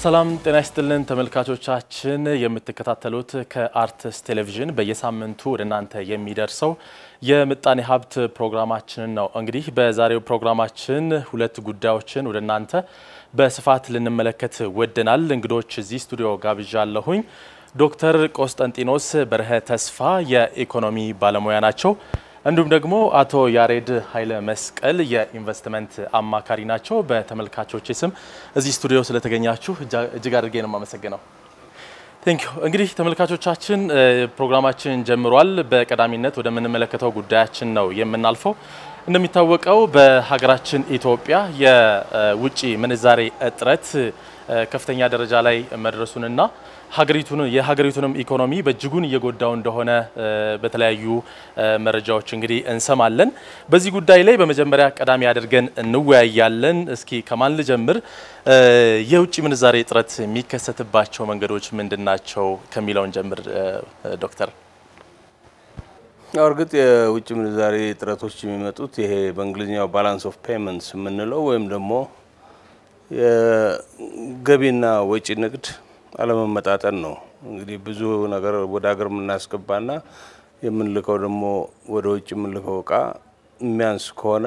ሰላም ጤና ይስጥልን ተመልካቾቻችን፣ የምትከታተሉት ከአርትስ ቴሌቪዥን በየሳምንቱ ወደ እናንተ የሚደርሰው የምጣኔ ሀብት ፕሮግራማችንን ነው። እንግዲህ በዛሬው ፕሮግራማችን ሁለት ጉዳዮችን ወደ እናንተ በስፋት ልንመለከት ወደናል። እንግዶች እዚህ ስቱዲዮ ጋብዣለሁኝ። ዶክተር ቆስጠንጢኖስ በርሀ ተስፋ የኢኮኖሚ ባለሙያ ናቸው። እንዲሁም ደግሞ አቶ ያሬድ ኃይለ መስቀል የኢንቨስትመንት አማካሪ ናቸው። በተመልካቾች ስም እዚህ ስቱዲዮ ስለተገኛችሁ እጅግ አድርጌ ነው የማመሰግነው። ቴንክ ዩ። እንግዲህ ተመልካቾቻችን ፕሮግራማችን ጀምሯል። በቀዳሚነት ወደምንመለከተው ጉዳያችን ነው የምናልፈው። እንደሚታወቀው በሀገራችን ኢትዮጵያ የውጭ ምንዛሬ እጥረት ከፍተኛ ደረጃ ላይ መድረሱንና ሀገሪቱን የሀገሪቱንም ኢኮኖሚ በእጅጉን እየጎዳው እንደሆነ በተለያዩ መረጃዎች እንግዲህ እንሰማለን። በዚህ ጉዳይ ላይ በመጀመሪያ ቀዳሚ አድርገን እንወያያለን። እስኪ ከማን ልጀምር? የውጭ ምንዛሬ እጥረት የሚከሰትባቸው መንገዶች ምንድን ናቸው ከሚለውን ጀምር ዶክተር። እርግጥ የውጭ ምንዛሬ እጥረቶች የሚመጡት ይሄ በእንግሊዝኛው ባላንስ ኦፍ ፔመንትስ የምንለው ወይም ደግሞ የገቢና ወጪ ንግድ አለመመጣጠን ነው። እንግዲህ ብዙ ነገር ወደ ሀገር የምናስገባና የምንልከው ደግሞ ወደ ውጭ የምንልከው እቃ የሚያንስ ከሆነ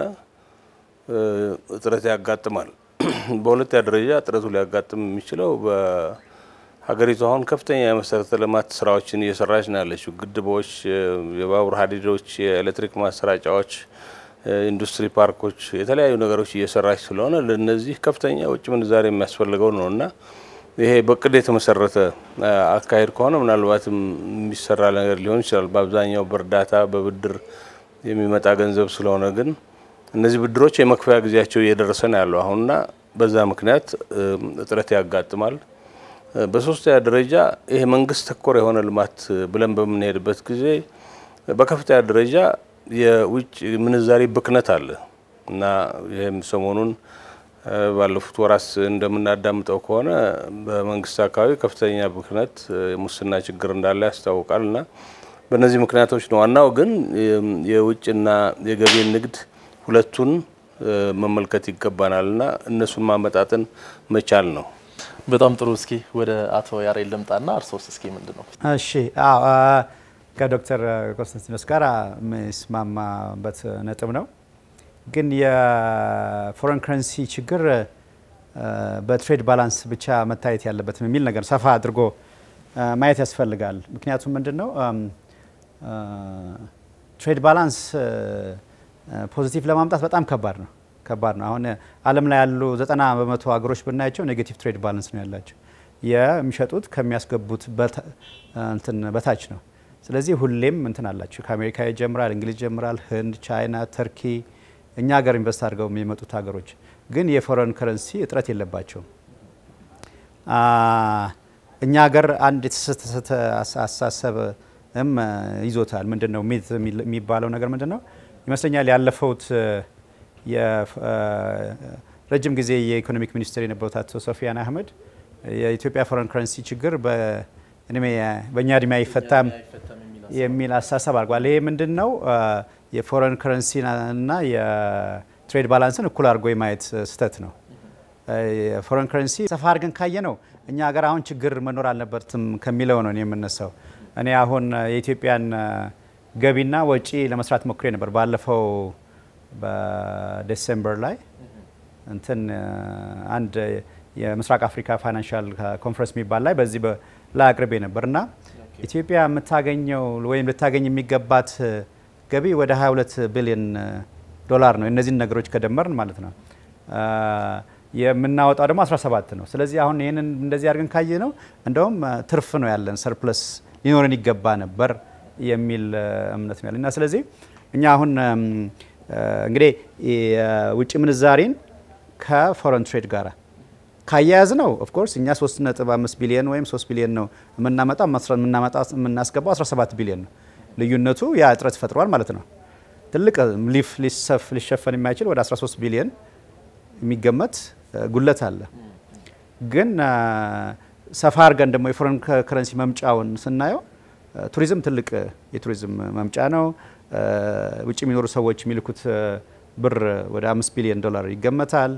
እጥረት ያጋጥማል። በሁለተኛ ደረጃ እጥረቱ ሊያጋጥም የሚችለው በሀገሪቱ አሁን ከፍተኛ የመሰረተ ልማት ስራዎችን እየሰራች ነው ያለችው። ግድቦች፣ የባቡር ሀዲዶች፣ የኤሌክትሪክ ማሰራጫዎች ኢንዱስትሪ ፓርኮች፣ የተለያዩ ነገሮች እየሰራች ስለሆነ ለነዚህ ከፍተኛ ውጭ ምንዛሬ የሚያስፈልገው ነው እና ይሄ በቅድ የተመሰረተ አካሄድ ከሆነ ምናልባትም የሚሰራ ነገር ሊሆን ይችላል። በአብዛኛው በእርዳታ በብድር የሚመጣ ገንዘብ ስለሆነ ግን እነዚህ ብድሮች የመክፈያ ጊዜያቸው እየደረሰ ነው ያለው አሁንና በዛ ምክንያት እጥረት ያጋጥማል። በሶስተኛ ደረጃ ይሄ መንግስት ተኮር የሆነ ልማት ብለን በምንሄድበት ጊዜ በከፍተኛ ደረጃ የውጭ ምንዛሬ ብክነት አለ እና ይህም ሰሞኑን ባለፉት ወራት እንደምናዳምጠው ከሆነ በመንግስት አካባቢ ከፍተኛ ብክነት፣ የሙስና ችግር እንዳለ ያስታውቃል እና በእነዚህ ምክንያቶች ነው። ዋናው ግን የውጭና የገቢ ንግድ ሁለቱን መመልከት ይገባናል እና እነሱን ማመጣጠን መቻል ነው። በጣም ጥሩ። እስኪ ወደ አቶ ያሬድ ልምጣና እርሶስ እስኪ ምንድን ነው? እሺ ከዶክተር ኮንስታንቲኖስ ጋር የምስማማበት ነጥብ ነው። ግን የፎረን ከረንሲ ችግር በትሬድ ባላንስ ብቻ መታየት ያለበትም የሚል ነገር ሰፋ አድርጎ ማየት ያስፈልጋል። ምክንያቱም ምንድን ነው ትሬድ ባላንስ ፖዚቲቭ ለማምጣት በጣም ከባድ ነው ከባድ ነው። አሁን ዓለም ላይ ያሉ ዘጠና በመቶ ሀገሮች ብናያቸው ኔጌቲቭ ትሬድ ባላንስ ነው ያላቸው የሚሸጡት ከሚያስገቡት በታች ነው። ስለዚህ ሁሌም እንትን አላቸው። ከአሜሪካ ይጀምራል፣ እንግሊዝ ይጀምራል፣ ህንድ፣ ቻይና፣ ተርኪ እኛ ሀገር ኢንቨስት አድርገው የሚመጡት ሀገሮች ግን የፎረን ከረንሲ እጥረት የለባቸውም። እኛ ሀገር አንድ የተሳሳተ አስተሳሰብም ይዞታል። ምንድን ነው ሚት የሚባለው ነገር ምንድን ነው ይመስለኛል ያለፈውት ረጅም ጊዜ የኢኮኖሚክ ሚኒስትር የነበሩት አቶ ሶፊያን አህመድ የኢትዮጵያ ፎረን ከረንሲ ችግር በእኛ እድሜ አይፈታም የሚል አስተሳሰብ አድርጓል። ይሄ ምንድን ነው የፎረን ከረንሲ እና የትሬድ ባላንስን እኩል አድርጎ የማየት ስህተት ነው። የፎረን ከረንሲ ሰፋ አድርገን ካየ ነው እኛ ሀገር አሁን ችግር መኖር አልነበረትም ከሚለው ነው የምነሳው። እኔ አሁን የኢትዮጵያን ገቢና ወጪ ለመስራት ሞክሬ ነበር ባለፈው በዴሴምበር ላይ እንትን አንድ የምስራቅ አፍሪካ ፋይናንሻል ኮንፈረንስ የሚባል ላይ በዚህ ላይ አቅርቤ ነበር እና ኢትዮጵያ የምታገኘው ወይም ልታገኝ የሚገባት ገቢ ወደ 22 ቢሊዮን ዶላር ነው። እነዚህን ነገሮች ከደመርን ማለት ነው። የምናወጣው ደግሞ 17 ነው። ስለዚህ አሁን ይህንን እንደዚህ አድርገን ካየ ነው እንደውም ትርፍ ነው ያለን፣ ሰርፕለስ ሊኖረን ይገባ ነበር የሚል እምነት ነው ያለን እና ስለዚህ እኛ አሁን እንግዲህ የውጭ ምንዛሬን ከፎረን ትሬድ ጋር ካያያዝ ነው ኦፍኮርስ እኛ 3.5 ቢሊዮን ወይም 3 ቢሊዮን ነው የምናመጣው የምናስገባው 17 ቢሊዮን ነው። ልዩነቱ ያ እጥረት ፈጥሯል ማለት ነው። ትልቅ ሊፍ ሊሸፈን የማይችል ወደ 13 ቢሊዮን የሚገመት ጉለት አለ። ግን ሰፋ አድርገን ደግሞ የፎረን ከረንሲ መምጫውን ስናየው ቱሪዝም ትልቅ የቱሪዝም መምጫ ነው። ውጭ የሚኖሩ ሰዎች የሚልኩት ብር ወደ አምስት ቢሊዮን ዶላር ይገመታል።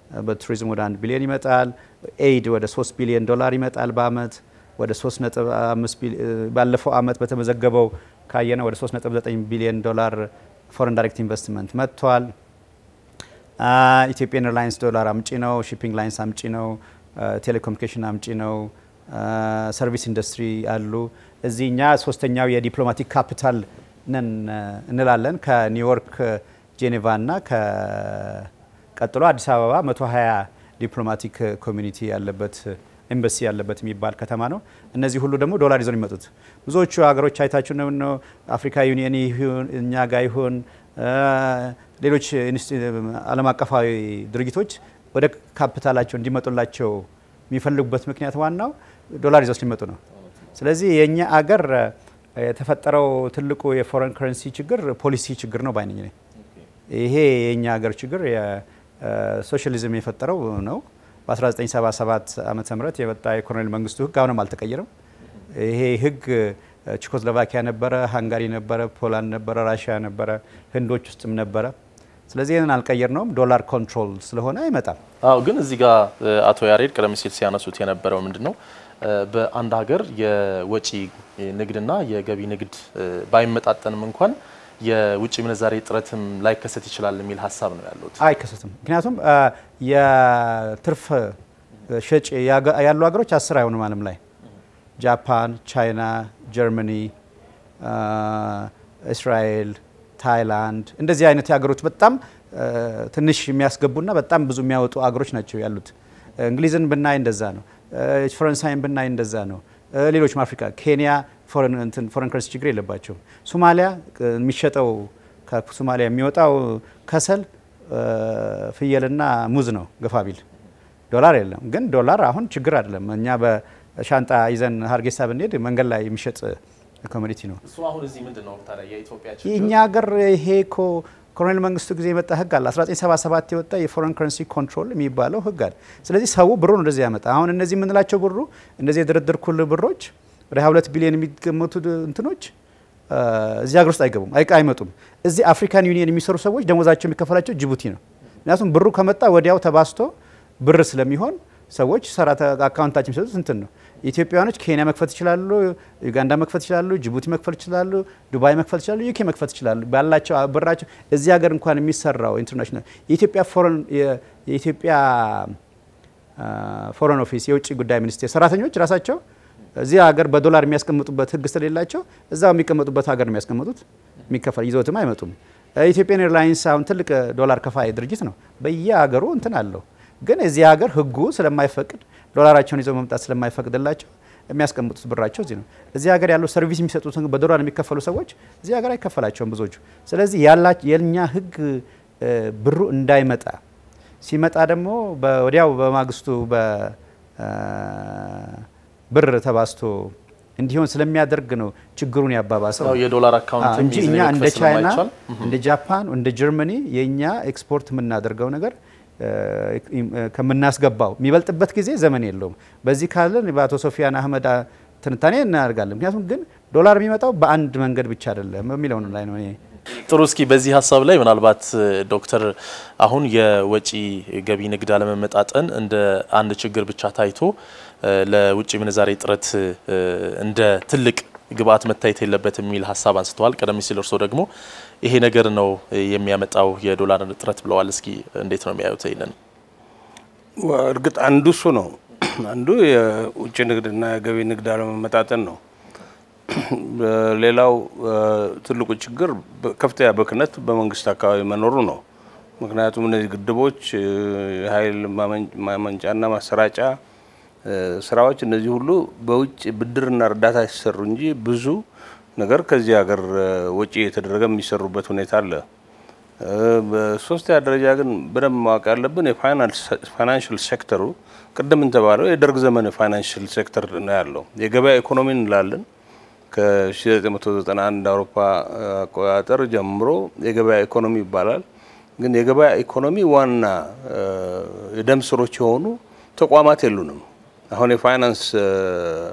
በቱሪዝም ወደ 1 ቢሊዮን ይመጣል። ኤይድ ወደ 3 ቢሊዮን ዶላር ይመጣል በአመት ወደ 3.5 ባለፈው አመት በተመዘገበው ካየነው ወደ 3.9 ቢሊዮን ዶላር ፎረን ዳይሬክት ኢንቨስትመንት መጥቷል። ኢትዮጵያን ኤርላይንስ ዶላር አምጪ ነው። ሺፒንግ ላይንስ አምጪ ነው። ቴሌኮሙኒኬሽን አምጪ ነው። ሰርቪስ ኢንዱስትሪ አሉ። እዚህ እኛ ሶስተኛው የዲፕሎማቲክ ካፒታል ነን እንላለን። ከኒውዮርክ ጄኔቫ እና ቀጥሎ አዲስ አበባ 120 ዲፕሎማቲክ ኮሚኒቲ ያለበት ኤምባሲ ያለበት የሚባል ከተማ ነው። እነዚህ ሁሉ ደግሞ ዶላር ይዘው የሚመጡት ብዙዎቹ ሀገሮች አይታችሁ ነው። አፍሪካ ዩኒየን ይሁን እኛ ጋር ይሁን ሌሎች ዓለም አቀፋዊ ድርጅቶች ወደ ካፒታላቸው እንዲመጡላቸው የሚፈልጉበት ምክንያት ዋናው ዶላር ይዘው ሲመጡ ነው። ስለዚህ የእኛ አገር የተፈጠረው ትልቁ የፎረን ከረንሲ ችግር ፖሊሲ ችግር ነው ባይነኝ። ይሄ የእኛ ሀገር ችግር ሶሻሊዝም የፈጠረው ነው። በ1977 ዓመተ ምህረት የወጣ የኮሎኔል መንግስቱ ህግ አሁንም አልተቀየረም። ይሄ ህግ ቼኮስሎቫኪያ ነበረ፣ ሃንጋሪ ነበረ፣ ፖላንድ ነበረ፣ ራሽያ ነበረ፣ ህንዶች ውስጥም ነበረ። ስለዚህ ይህንን አልቀየር ነውም ዶላር ኮንትሮል ስለሆነ አይመጣም። አዎ ግን እዚህ ጋር አቶ ያሬድ ቀደም ሲል ሲያነሱት የነበረው ምንድን ነው በአንድ ሀገር የወጪ ንግድና የገቢ ንግድ ባይመጣጠንም እንኳን የውጭ ምንዛሬ እጥረትም ላይከሰት ይችላል የሚል ሀሳብ ነው ያሉት። አይከሰትም። ምክንያቱም የትርፍ ሸጭ ያሉ ሀገሮች አስር አይሆኑም ዓለም ላይ ጃፓን፣ ቻይና፣ ጀርመኒ፣ እስራኤል፣ ታይላንድ እንደዚህ አይነት ሀገሮች በጣም ትንሽ የሚያስገቡና በጣም ብዙ የሚያወጡ ሀገሮች ናቸው ያሉት። እንግሊዝን ብናይ እንደዛ ነው። ፈረንሳይን ብናይ እንደዛ ነው። ሌሎችም አፍሪካ፣ ኬንያ ፎረን ከረንሲ ችግር የለባቸውም። ሶማሊያ የሚሸጠው ከሶማሊያ የሚወጣው ከሰል ፍየልና ሙዝ ነው ገፋ ቢል ዶላር የለም። ግን ዶላር አሁን ችግር አይደለም። እኛ በሻንጣ ይዘን ሀርጌሳ ብንሄድ መንገድ ላይ የሚሸጥ ኮሞዲቲ ነው። እሱ አሁን እዚህ ምንድን ነው ታዲያ የኢትዮጵያ የእኛ ሀገር ይሄ እኮ ኮሎኔል መንግስቱ ጊዜ የመጣ ህግ አለ። 1977 የወጣ የፎረን ከረንሲ ኮንትሮል የሚባለው ህግ አለ። ስለዚህ ሰው ብሩን ወደዚህ ያመጣ። አሁን እነዚህ የምንላቸው ብሩ እነዚህ የድርድር ብሮች ወደ 22 ቢሊዮን የሚገመቱ እንትኖች እዚህ ሀገር ውስጥ አይገቡም፣ አይመጡም። እዚህ አፍሪካን ዩኒየን የሚሰሩ ሰዎች ደሞዛቸው የሚከፈላቸው ጅቡቲ ነው። ምክንያቱም ብሩ ከመጣ ወዲያው ተባስቶ ብር ስለሚሆን ሰዎች ሰራተ አካውንታችን የሚሰጡት እንትን ነው። ኢትዮጵያውያኖች ኬንያ መክፈት ይችላሉ፣ ዩጋንዳ መክፈት ይችላሉ፣ ጅቡቲ መክፈት ይችላሉ፣ ዱባይ መክፈት ይችላሉ፣ ዩኬ መክፈት ይችላሉ። ባላቸው ብራቸው እዚህ ሀገር እንኳን የሚሰራው ኢንተርናሽናል የኢትዮጵያ ፎረን የኢትዮጵያ ፎረን ኦፊስ የውጭ ጉዳይ ሚኒስቴር ሰራተኞች ራሳቸው እዚህ ሀገር በዶላር የሚያስቀምጡበት ህግ ስለሌላቸው እዛው የሚቀመጡበት ሀገር ነው የሚያስቀምጡት። የሚከፈል ይዘውትም አይመጡም። ኢትዮጵያን ኤርላይንስ አሁን ትልቅ ዶላር ከፋይ ድርጅት ነው። በየሀገሩ እንትን አለው። ግን እዚህ ሀገር ህጉ ስለማይፈቅድ ዶላራቸውን ይዘው መምጣት ስለማይፈቅድላቸው የሚያስቀምጡት ብራቸው እዚህ ነው። እዚህ ሀገር ያለው ሰርቪስ የሚሰጡት በዶላር የሚከፈሉ ሰዎች እዚህ ሀገር አይከፈላቸውም ብዙዎቹ። ስለዚህ የእኛ ህግ ብሩ እንዳይመጣ ሲመጣ ደግሞ ወዲያው በማግስቱ ብር ተባስቶ እንዲሆን ስለሚያደርግ ነው ችግሩን ያባባሰው የዶላር አካውንት እንጂ እኛ እንደ ቻይና፣ እንደ ጃፓን፣ እንደ ጀርመኒ የእኛ ኤክስፖርት የምናደርገው ነገር ከምናስገባው የሚበልጥበት ጊዜ ዘመን የለውም። በዚህ ካለን በአቶ ሶፊያን አህመድ ትንታኔ እናደርጋለን። ምክንያቱም ግን ዶላር የሚመጣው በአንድ መንገድ ብቻ አይደለም የሚለው ላይ ነው። ጥሩ። እስኪ በዚህ ሀሳብ ላይ ምናልባት ዶክተር አሁን የወጪ ገቢ ንግድ አለመመጣጠን እንደ አንድ ችግር ብቻ ታይቶ ለውጭ ምንዛሬ እጥረት እንደ ትልቅ ግብአት መታየት የለበትም የሚል ሀሳብ አንስተዋል። ቀደም ሲል እርስዎ ደግሞ ይሄ ነገር ነው የሚያመጣው የዶላር እጥረት ብለዋል። እስኪ እንዴት ነው የሚያዩት ይንን? እርግጥ አንዱ እሱ ነው። አንዱ የውጭ ንግድና የገቢ ንግድ አለመመጣጠን ነው። ሌላው ትልቁ ችግር ከፍተኛ ብክነት በመንግስት አካባቢ መኖሩ ነው። ምክንያቱም እነዚህ ግድቦች፣ የኃይል ማመንጫና ማሰራጫ ስራዎች እነዚህ ሁሉ በውጭ ብድርና እርዳታ ሲሰሩ እንጂ ብዙ ነገር ከዚህ ሀገር ወጪ የተደረገ የሚሰሩበት ሁኔታ አለ። በሶስተኛ ደረጃ ግን በደንብ ማወቅ ያለብን የፋይናንሽል ሴክተሩ ቅድም እንደተባለው የደርግ ዘመን የፋይናንሽል ሴክተር ነው ያለው። የገበያ ኢኮኖሚ እንላለን ከ1991 አውሮፓ አቆጣጠር ጀምሮ የገበያ ኢኮኖሚ ይባላል። ግን የገበያ ኢኮኖሚ ዋና የደም ስሮች የሆኑ ተቋማት የሉንም። አሁን የፋይናንስ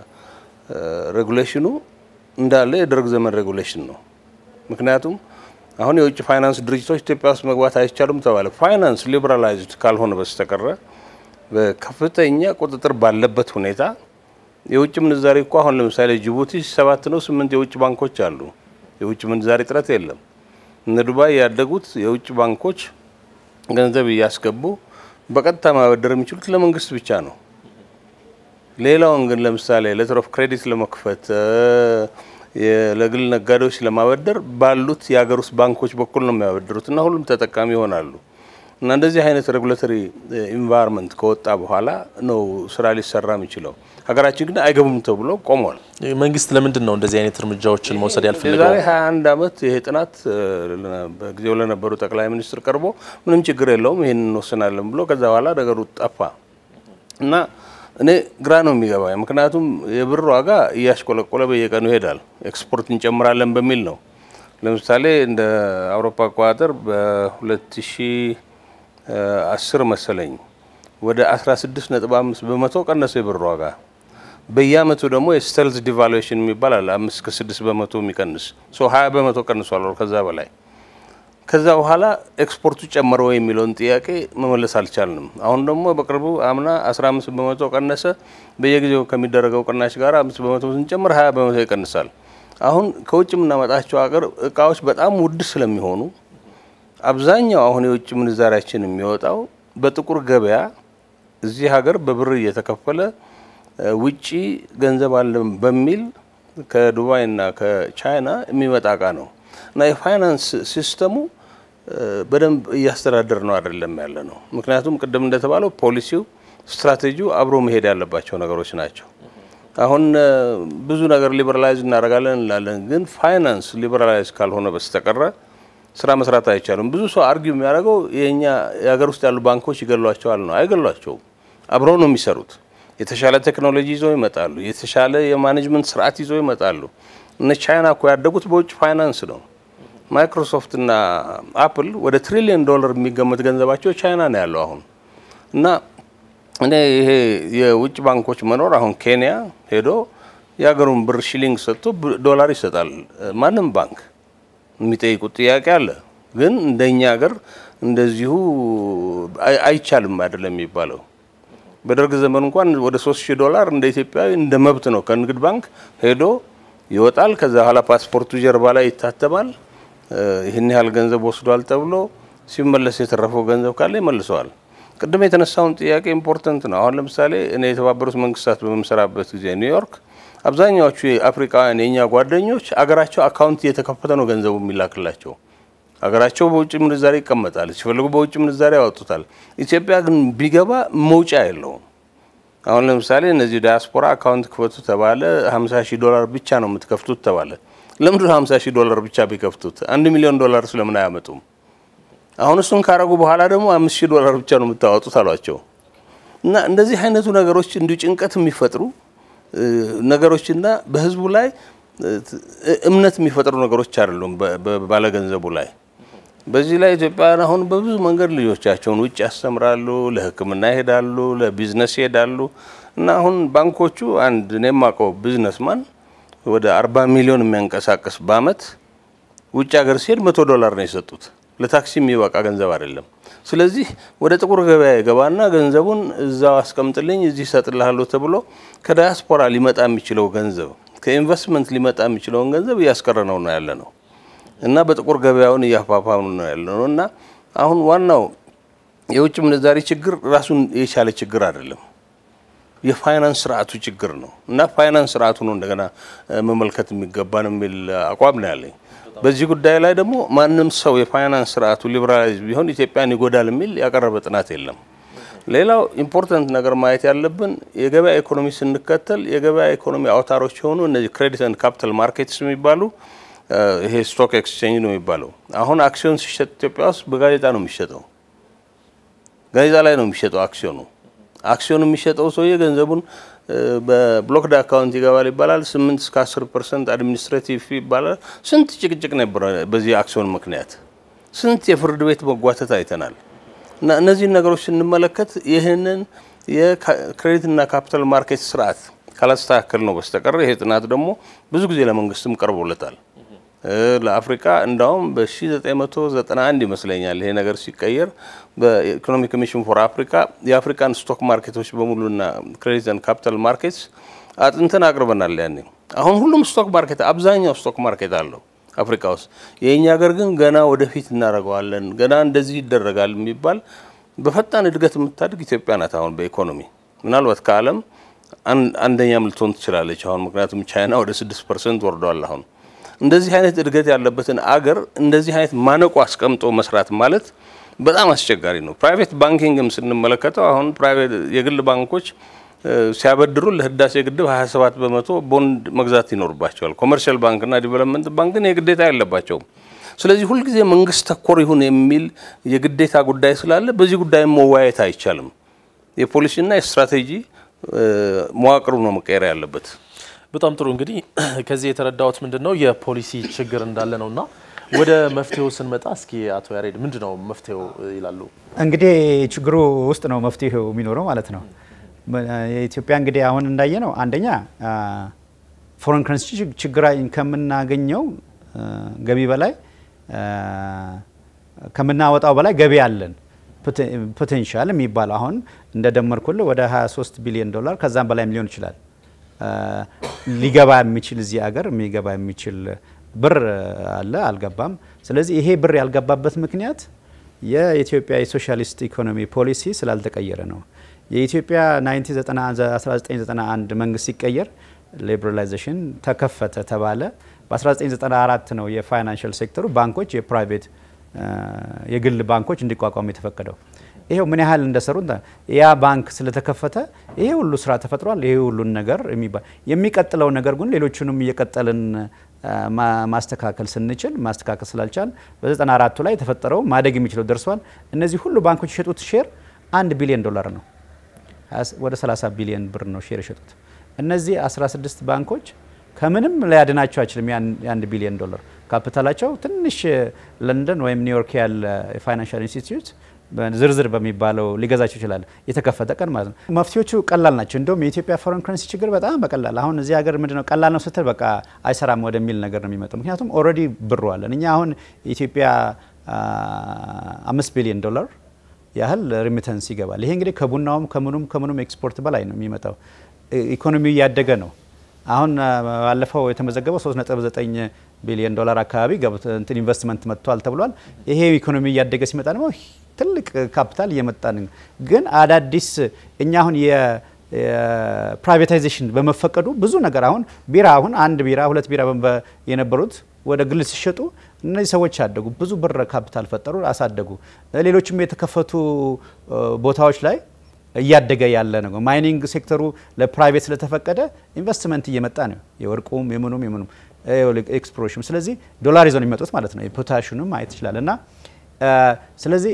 ሬጉሌሽኑ እንዳለ የደርግ ዘመን ሬጉሌሽን ነው። ምክንያቱም አሁን የውጭ ፋይናንስ ድርጅቶች ኢትዮጵያ ውስጥ መግባት አይቻሉም ተባለ። ፋይናንስ ሊበራላይዝድ ካልሆነ በስተቀረ በከፍተኛ ቁጥጥር ባለበት ሁኔታ የውጭ ምንዛሬ እኮ አሁን ለምሳሌ ጅቡቲ ሰባት ነው ስምንት የውጭ ባንኮች አሉ። የውጭ ምንዛሬ እጥረት የለም። እነ ዱባይ ያደጉት የውጭ ባንኮች ገንዘብ እያስገቡ በቀጥታ ማበደር የሚችሉት ለመንግስት ብቻ ነው። ሌላውን ግን ለምሳሌ ሌተር ኦፍ ክሬዲት ለመክፈት ለግል ነጋዴዎች ለማበደር ባሉት የሀገር ውስጥ ባንኮች በኩል ነው የሚያበድሩት እና ሁሉም ተጠቃሚ ይሆናሉ። እና እንደዚህ አይነት ሬጉላቶሪ ኢንቫይሮንመንት ከወጣ በኋላ ነው ስራ ሊሰራ የሚችለው። ሀገራችን ግን አይገቡም ተብሎ ቆሟል። መንግስት ለምንድን ነው እንደዚህ አይነት እርምጃዎችን መውሰድ ያልፈለገው? የዛሬ 21 ዓመት ይሄ ጥናት በጊዜው ለነበሩ ጠቅላይ ሚኒስትር ቀርቦ ምንም ችግር የለውም ይህን እንወስናለን ብሎ ከዛ በኋላ ነገሩ ጠፋ እና እኔ ግራ ነው የሚገባኝ። ምክንያቱም የብር ዋጋ እያሽቆለቆለ በየቀኑ ይሄዳል። ኤክስፖርት እንጨምራለን በሚል ነው። ለምሳሌ እንደ አውሮፓ አቆጣጠር በ2010 መሰለኝ ወደ 16.5 በመቶ ቀነሰ የብር ዋጋ። በየአመቱ ደግሞ የስተልዝ ዲቫሉዌሽን የሚባል አለ። አምስት ከስድስት በመቶ የሚቀንስ ሶ 20 በመቶ ቀንሷል፣ ከዛ በላይ ከዛ በኋላ ኤክስፖርቱ ጨመረ ወይ የሚለውን ጥያቄ መመለስ አልቻልንም። አሁን ደግሞ በቅርቡ አምና 15 በመቶ ቀነሰ። በየጊዜው ከሚደረገው ቅናሽ ጋር 5 በመቶ ስንጨምር 20 በመቶ ይቀንሳል። አሁን ከውጭ የምናመጣቸው ሀገር እቃዎች በጣም ውድ ስለሚሆኑ አብዛኛው አሁን የውጭ ምንዛሪያችን የሚወጣው በጥቁር ገበያ እዚህ ሀገር በብር እየተከፈለ ውጪ ገንዘብ አለን በሚል ከዱባይና ከቻይና የሚመጣ እቃ ነው እና የፋይናንስ ሲስተሙ በደንብ እያስተዳደር ነው አይደለም ያለ ነው። ምክንያቱም ቅድም እንደተባለው ፖሊሲው፣ ስትራቴጂው አብሮ መሄድ ያለባቸው ነገሮች ናቸው። አሁን ብዙ ነገር ሊበራላይዝ እናደርጋለን እንላለን፣ ግን ፋይናንስ ሊበራላይዝ ካልሆነ በስተቀረ ስራ መስራት አይቻልም። ብዙ ሰው አርጊው የሚያደርገው የኛ የሀገር ውስጥ ያሉ ባንኮች ይገሏቸዋል ነው። አይገሏቸውም። አብረው ነው የሚሰሩት። የተሻለ ቴክኖሎጂ ይዘው ይመጣሉ። የተሻለ የማኔጅመንት ስርዓት ይዘው ይመጣሉ። እነ ቻይና እኮ ያደጉት በውጭ ፋይናንስ ነው። ማይክሮሶፍት እና አፕል ወደ ትሪሊየን ዶላር የሚገመት ገንዘባቸው ቻይና ነው ያለው አሁን እና እኔ ይሄ የውጭ ባንኮች መኖር አሁን ኬንያ ሄዶ የሀገሩን ብር ሺሊንግ ሰጥቶ ዶላር ይሰጣል። ማንም ባንክ የሚጠይቁት ጥያቄ አለ። ግን እንደኛ ሀገር እንደዚሁ አይቻልም አይደለም የሚባለው። በደርግ ዘመን እንኳን ወደ ሶስት ሺህ ዶላር እንደ ኢትዮጵያዊ እንደ መብት ነው ከንግድ ባንክ ሄዶ ይወጣል። ከዛ በኋላ ፓስፖርቱ ጀርባ ላይ ይታተማል። ይህን ያህል ገንዘብ ወስዷል ተብሎ ሲመለስ የተረፈው ገንዘብ ካለ ይመልሰዋል። ቅድም የተነሳውን ጥያቄ ኢምፖርተንት ነው። አሁን ለምሳሌ እኔ የተባበሩት መንግስታት በምሰራበት ጊዜ ኒውዮርክ አብዛኛዎቹ የአፍሪካውያን የእኛ ጓደኞች አገራቸው አካውንት እየተከፈተ ነው ገንዘቡ የሚላክላቸው። አገራቸው በውጭ ምንዛሬ ይቀመጣል፣ ሲፈልጉ በውጭ ምንዛሬ ያወጡታል። ኢትዮጵያ ግን ቢገባ መውጫ የለውም። አሁን ለምሳሌ እነዚህ ዳያስፖራ አካውንት ክፈቱ ተባለ። 50 ሺህ ዶላር ብቻ ነው የምትከፍቱት ተባለ። ለምንድን 50 ሺህ ዶላር ብቻ ቢከፍቱት አንድ ሚሊዮን ዶላር ስለምን አያመጡም? አሁን እሱን ካረጉ በኋላ ደግሞ አምስት ሺህ ዶላር ብቻ ነው የምታወጡት አሏቸው። እና እንደዚህ አይነቱ ነገሮች እንዲሁ ጭንቀት የሚፈጥሩ ነገሮችና በህዝቡ ላይ እምነት የሚፈጥሩ ነገሮች አይደሉም ባለገንዘቡ ላይ። በዚህ ላይ ኢትዮጵያውያን አሁን በብዙ መንገድ ልጆቻቸውን ውጭ ያስተምራሉ፣ ለሕክምና ይሄዳሉ፣ ለቢዝነስ ይሄዳሉ። እና አሁን ባንኮቹ አንድ እኔ የማውቀው ቢዝነስማን ወደ አርባ ሚሊዮን የሚያንቀሳቅስ በአመት ውጭ ሀገር ሲሄድ መቶ ዶላር ነው የሰጡት። ለታክሲ የሚበቃ ገንዘብ አይደለም። ስለዚህ ወደ ጥቁር ገበያ የገባና ገንዘቡን እዛው አስቀምጥልኝ እዚህ እሰጥልሃለሁ ተብሎ ከዳያስፖራ ሊመጣ የሚችለው ገንዘብ ከኢንቨስትመንት ሊመጣ የሚችለውን ገንዘብ እያስቀረ ነው ነው ያለ ነው እና በጥቁር ገበያውን እያፋፋሙ ነው ያለ ነው እና አሁን ዋናው የውጭ ምንዛሪ ችግር ራሱን የቻለ ችግር አይደለም፣ የፋይናንስ ስርዓቱ ችግር ነው እና ፋይናንስ ስርዓቱ ነው እንደገና መመልከት የሚገባን የሚል አቋም ነው ያለኝ። በዚህ ጉዳይ ላይ ደግሞ ማንም ሰው የፋይናንስ ስርዓቱ ሊበራላይዝ ቢሆን ኢትዮጵያን ይጎዳል የሚል ያቀረበ ጥናት የለም። ሌላው ኢምፖርታንት ነገር ማየት ያለብን የገበያ ኢኮኖሚ ስንከተል የገበያ ኢኮኖሚ አውታሮች የሆኑ እነዚህ ክሬዲት ኤንድ ካፒታል ማርኬትስ የሚባሉ ይሄ ስቶክ ኤክስቼንጅ ነው የሚባለው። አሁን አክሲዮን ሲሸጥ ኢትዮጵያ ውስጥ በጋዜጣ ነው የሚሸጠው። ጋዜጣ ላይ ነው የሚሸጠው አክሲዮኑ። አክሲዮኑ የሚሸጠው ሰውዬ ገንዘቡን በብሎክድ አካውንት ይገባል ይባላል። ስምንት እስከ አስር ፐርሰንት አድሚኒስትሬቲቭ ይባላል። ስንት ጭቅጭቅ ነበረ በዚህ አክሲዮን ምክንያት፣ ስንት የፍርድ ቤት መጓተት አይተናል። እና እነዚህን ነገሮች ስንመለከት ይህንን የክሬዲትና ካፒታል ማርኬት ስርዓት ካላስተካከል ነው በስተቀር ይሄ ጥናት ደግሞ ብዙ ጊዜ ለመንግስትም ቀርቦለታል። ለአፍሪካ እንዳውም በ1991 ይመስለኛል ይሄ ነገር ሲቀየር በኢኮኖሚክ ኮሚሽን ፎር አፍሪካ የአፍሪካን ስቶክ ማርኬቶች በሙሉና ክሬዲት ኤንድ ካፒታል ማርኬትስ አጥንተን አቅርበናል። ያኔ አሁን ሁሉም ስቶክ ማርኬት አብዛኛው ስቶክ ማርኬት አለው አፍሪካ ውስጥ። የእኛ ሀገር ግን ገና ወደፊት እናደርገዋለን ገና እንደዚህ ይደረጋል የሚባል በፈጣን እድገት የምታድግ ኢትዮጵያ ናት። አሁን በኢኮኖሚ ምናልባት ከዓለም አንደኛም ልትሆን ትችላለች አሁን ምክንያቱም ቻይና ወደ ስድስት ፐርሰንት ወርደዋል አሁን እንደዚህ አይነት እድገት ያለበትን አገር እንደዚህ አይነት ማነቆ አስቀምጦ መስራት ማለት በጣም አስቸጋሪ ነው። ፕራይቬት ባንኪንግም ስንመለከተው አሁን ፕራይቬት የግል ባንኮች ሲያበድሩ ለህዳሴ ግድብ 27 በመቶ ቦንድ መግዛት ይኖርባቸዋል። ኮመርሻል ባንክና ዲቨሎፕመንት ባንክ ግን የግዴታ የለባቸውም። ስለዚህ ሁልጊዜ መንግስት ተኮር ይሁን የሚል የግዴታ ጉዳይ ስላለ በዚህ ጉዳይ መወያየት አይቻልም። የፖሊሲና የስትራቴጂ መዋቅሩ ነው መቀየር ያለበት። በጣም ጥሩ እንግዲህ ከዚህ የተረዳሁት ምንድን ነው የፖሊሲ ችግር እንዳለ ነው እና ወደ መፍትሄው ስንመጣ እስኪ አቶ ያሬድ ምንድን ነው መፍትሄው ይላሉ? እንግዲህ ችግሩ ውስጥ ነው መፍትሄው የሚኖረው ማለት ነው። የኢትዮጵያ እንግዲህ አሁን እንዳየ ነው አንደኛ ፎረን ከረንሲ ችግር ከምናገኘው ገቢ በላይ ከምናወጣው በላይ ገቢ አለን ፖቴንሻል የሚባለው አሁን እንደደመርኩልህ ወደ 23 ቢሊዮን ዶላር ከዛም በላይም ሊሆን ይችላል ሊገባ የሚችል እዚህ ሀገር የሚገባ የሚችል ብር አለ፣ አልገባም። ስለዚህ ይሄ ብር ያልገባበት ምክንያት የኢትዮጵያ የሶሻሊስት ኢኮኖሚ ፖሊሲ ስላልተቀየረ ነው። የኢትዮጵያ 1991 መንግስት ሲቀየር ሊበራላይዜሽን ተከፈተ ተባለ። በ1994 ነው የፋይናንሻል ሴክተሩ ባንኮች የፕራይቬት የግል ባንኮች እንዲቋቋሙ የተፈቀደው። ይሄው ምን ያህል እንደሰሩ ያ ባንክ ስለተከፈተ ይሄ ሁሉ ስራ ተፈጥሯል። ይሄ ሁሉን ነገር የሚባል የሚቀጥለው ነገር ግን ሌሎቹንም እየቀጠልን ማስተካከል ስንችል ማስተካከል ስላልቻል በ94ቱ ላይ የተፈጠረው ማደግ የሚችለው ደርሷል። እነዚህ ሁሉ ባንኮች የሸጡት ሼር አንድ ቢሊዮን ዶላር ነው። ወደ 30 ቢሊዮን ብር ነው ሼር የሸጡት። እነዚህ 16 ባንኮች ከምንም ሊያድናቸው አይችልም። የአንድ ቢሊዮን ዶላር ካፒታላቸው ትንሽ ለንደን ወይም ኒውዮርክ ያለ የፋይናንሻል ኢንስቲትዩት ዝርዝር በሚባለው ሊገዛቸው ይችላል። የተከፈተ ቀን ማለት ነው። መፍትሄዎቹ ቀላል ናቸው። እንደውም የኢትዮጵያ ፎረን ከረንሲ ችግር በጣም በቀላል አሁን እዚህ ሀገር ምንድነው ቀላል ነው ስትል በቃ አይሰራም ወደሚል ነገር ነው የሚመጣው። ምክንያቱም ኦልሬዲ ብሩ አለን። እኛ አሁን የኢትዮጵያ አምስት ቢሊዮን ዶላር ያህል ሪሚተንስ ይገባል። ይሄ እንግዲህ ከቡናውም ከምኑም ከምኑም ኤክስፖርት በላይ ነው የሚመጣው። ኢኮኖሚው እያደገ ነው። አሁን ባለፈው የተመዘገበው 3.9 ቢሊዮን ዶላር አካባቢ እንትን ኢንቨስትመንት መጥቷል ተብሏል። ይሄ ኢኮኖሚ እያደገ ሲመጣ ደግሞ ትልቅ ካፒታል እየመጣ ነው። ግን አዳዲስ እኛ አሁን የፕራይቬታይዜሽን በመፈቀዱ ብዙ ነገር አሁን ቢራ አሁን አንድ ቢራ ሁለት ቢራ የነበሩት ወደ ግል ሲሸጡ እነዚህ ሰዎች አደጉ፣ ብዙ ብር ካፒታል ፈጠሩ፣ አሳደጉ። ሌሎችም የተከፈቱ ቦታዎች ላይ እያደገ ያለ ነው። ማይኒንግ ሴክተሩ ለፕራይቬት ስለተፈቀደ ኢንቨስትመንት እየመጣ ነው። የወርቁም የምኑም የምኑም ኤክስፕሎሬሽን። ስለዚህ ዶላር ይዘው የሚመጡት ማለት ነው። የፖታሽንም ማየት ይችላል እና ስለዚህ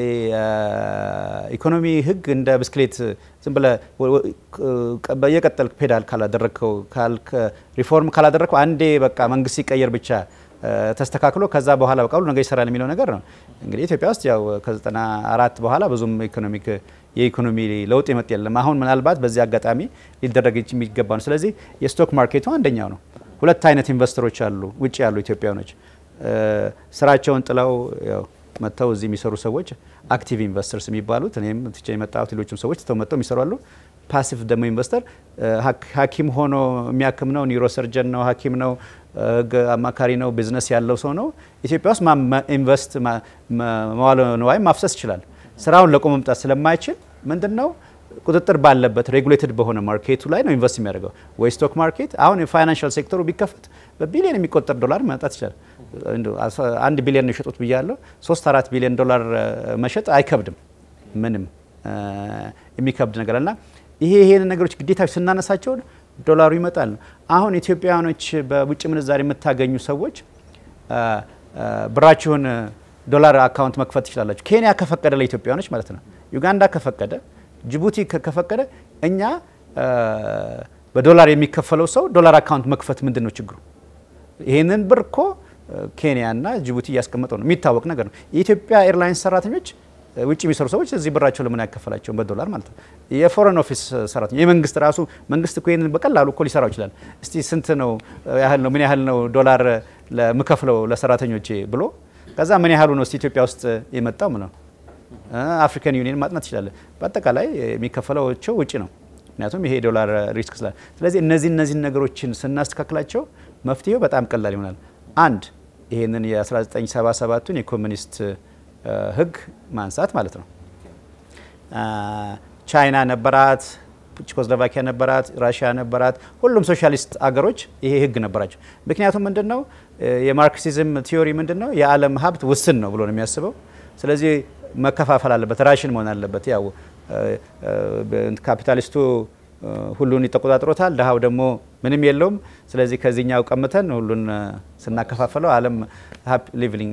ኢኮኖሚ ህግ እንደ ብስክሌት ዝም ብለህ በየቀጠል ፔዳል ካላደረግከው ሪፎርም ካላደረግከው አንዴ በቃ መንግስት ሲቀየር ብቻ ተስተካክሎ ከዛ በኋላ በቃ ሁሉ ነገር ይሰራል የሚለው ነገር ነው። እንግዲህ ኢትዮጵያ ውስጥ ያው ከዘጠና አራት በኋላ ብዙም ኢኮኖሚክ የኢኮኖሚ ለውጥ የመጥ የለም። አሁን ምናልባት በዚህ አጋጣሚ ሊደረግ የሚገባ ነው። ስለዚህ የስቶክ ማርኬቱ አንደኛው ነው። ሁለት አይነት ኢንቨስተሮች አሉ ውጭ ያሉ ኢትዮጵያኖች ስራቸውን ጥለው መጥተው እዚህ የሚሰሩ ሰዎች አክቲቭ ኢንቨስተርስ የሚባሉት እኔም ትቼ የመጣሁት ሌሎችም ሰዎች ትተው መጥተው የሚሰሩ አሉ። ፓሲቭ ደግሞ ኢንቨስተር ሐኪም ሆኖ የሚያክም ነው፣ ኒውሮሰርጀን ነው፣ ሐኪም ነው፣ ህግ አማካሪ ነው፣ ቢዝነስ ያለው ሰው ነው። ኢትዮጵያ ውስጥ ኢንቨስት መዋለ ንዋይ ማፍሰስ ይችላል። ስራውን ለቆ መምጣት ስለማይችል ምንድን ነው ቁጥጥር ባለበት ሬጉሌትድ በሆነ ማርኬቱ ላይ ነው ኢንቨስት የሚያደርገው። ወይ ስቶክ ማርኬት አሁን የፋይናንሻል ሴክተሩ ቢከፈት በቢሊዮን የሚቆጠር ዶላር ማምጣት ይችላል። አንድ ቢሊዮን ነው የሸጡት ብያለሁ። ሶስት አራት ቢሊዮን ዶላር መሸጥ አይከብድም፣ ምንም የሚከብድ ነገር እና ይሄ ይሄን ነገሮች ግዴታዎች ስናነሳቸው ዶላሩ ይመጣል። አሁን ኢትዮጵያውያኖች በውጭ ምንዛሪ የምታገኙ ሰዎች ብራችሁን ዶላር አካውንት መክፈት ትችላላችሁ። ኬንያ ከፈቀደ ለኢትዮጵያውያኖች ማለት ነው። ዩጋንዳ ከፈቀደ ጅቡቲ ከፈቀደ እኛ በዶላር የሚከፈለው ሰው ዶላር አካውንት መክፈት ምንድን ነው ችግሩ? ይህንን ብር እኮ ኬንያና ጅቡቲ እያስቀመጠው ነው፣ የሚታወቅ ነገር ነው። የኢትዮጵያ ኤርላይንስ ሰራተኞች ውጭ የሚሰሩ ሰዎች እዚህ ብራቸው ለምን ያከፈላቸውን በዶላር ማለት ነው። የፎሬን ኦፊስ ሰራተኛ የመንግስት ራሱ መንግስት እኮ ይህንን በቀላሉ እኮ ሊሰራው ይችላል። እስቲ ስንት ነው ያህል ነው ምን ያህል ነው ዶላር ለምከፍለው ለሰራተኞቼ ብሎ ከዛ ምን ያህሉ ነው እስቲ ኢትዮጵያ ውስጥ የመጣው ምን ነው አፍሪካን ዩኒየን ማጥናት ይችላል። በአጠቃላይ የሚከፈለውቸው ውጭ ነው። ምክንያቱም ይሄ ዶላር ሪስክ ስላለ፣ ስለዚህ እነዚህ እነዚህን ነገሮችን ስናስተካክላቸው መፍትሄው በጣም ቀላል ይሆናል። አንድ ይሄንን የ1977ቱን የኮሚኒስት ህግ ማንሳት ማለት ነው። ቻይና ነበራት፣ ቼኮስሎቫኪያ ነበራት፣ ራሽያ ነበራት። ሁሉም ሶሻሊስት አገሮች ይሄ ህግ ነበራቸው። ምክንያቱም ምንድን ነው የማርክሲዝም ቲዮሪ ምንድን ነው የዓለም ሀብት ውስን ነው ብሎ ነው የሚያስበው። ስለዚህ መከፋፈል አለበት፣ ራሽን መሆን አለበት። ያው ካፒታሊስቱ ሁሉን ይተቆጣጥሮታል፣ ድሀው ደግሞ ምንም የለውም። ስለዚህ ከዚህኛው ቀምተን ሁሉን ስናከፋፈለው ዓለም ሊቪንግ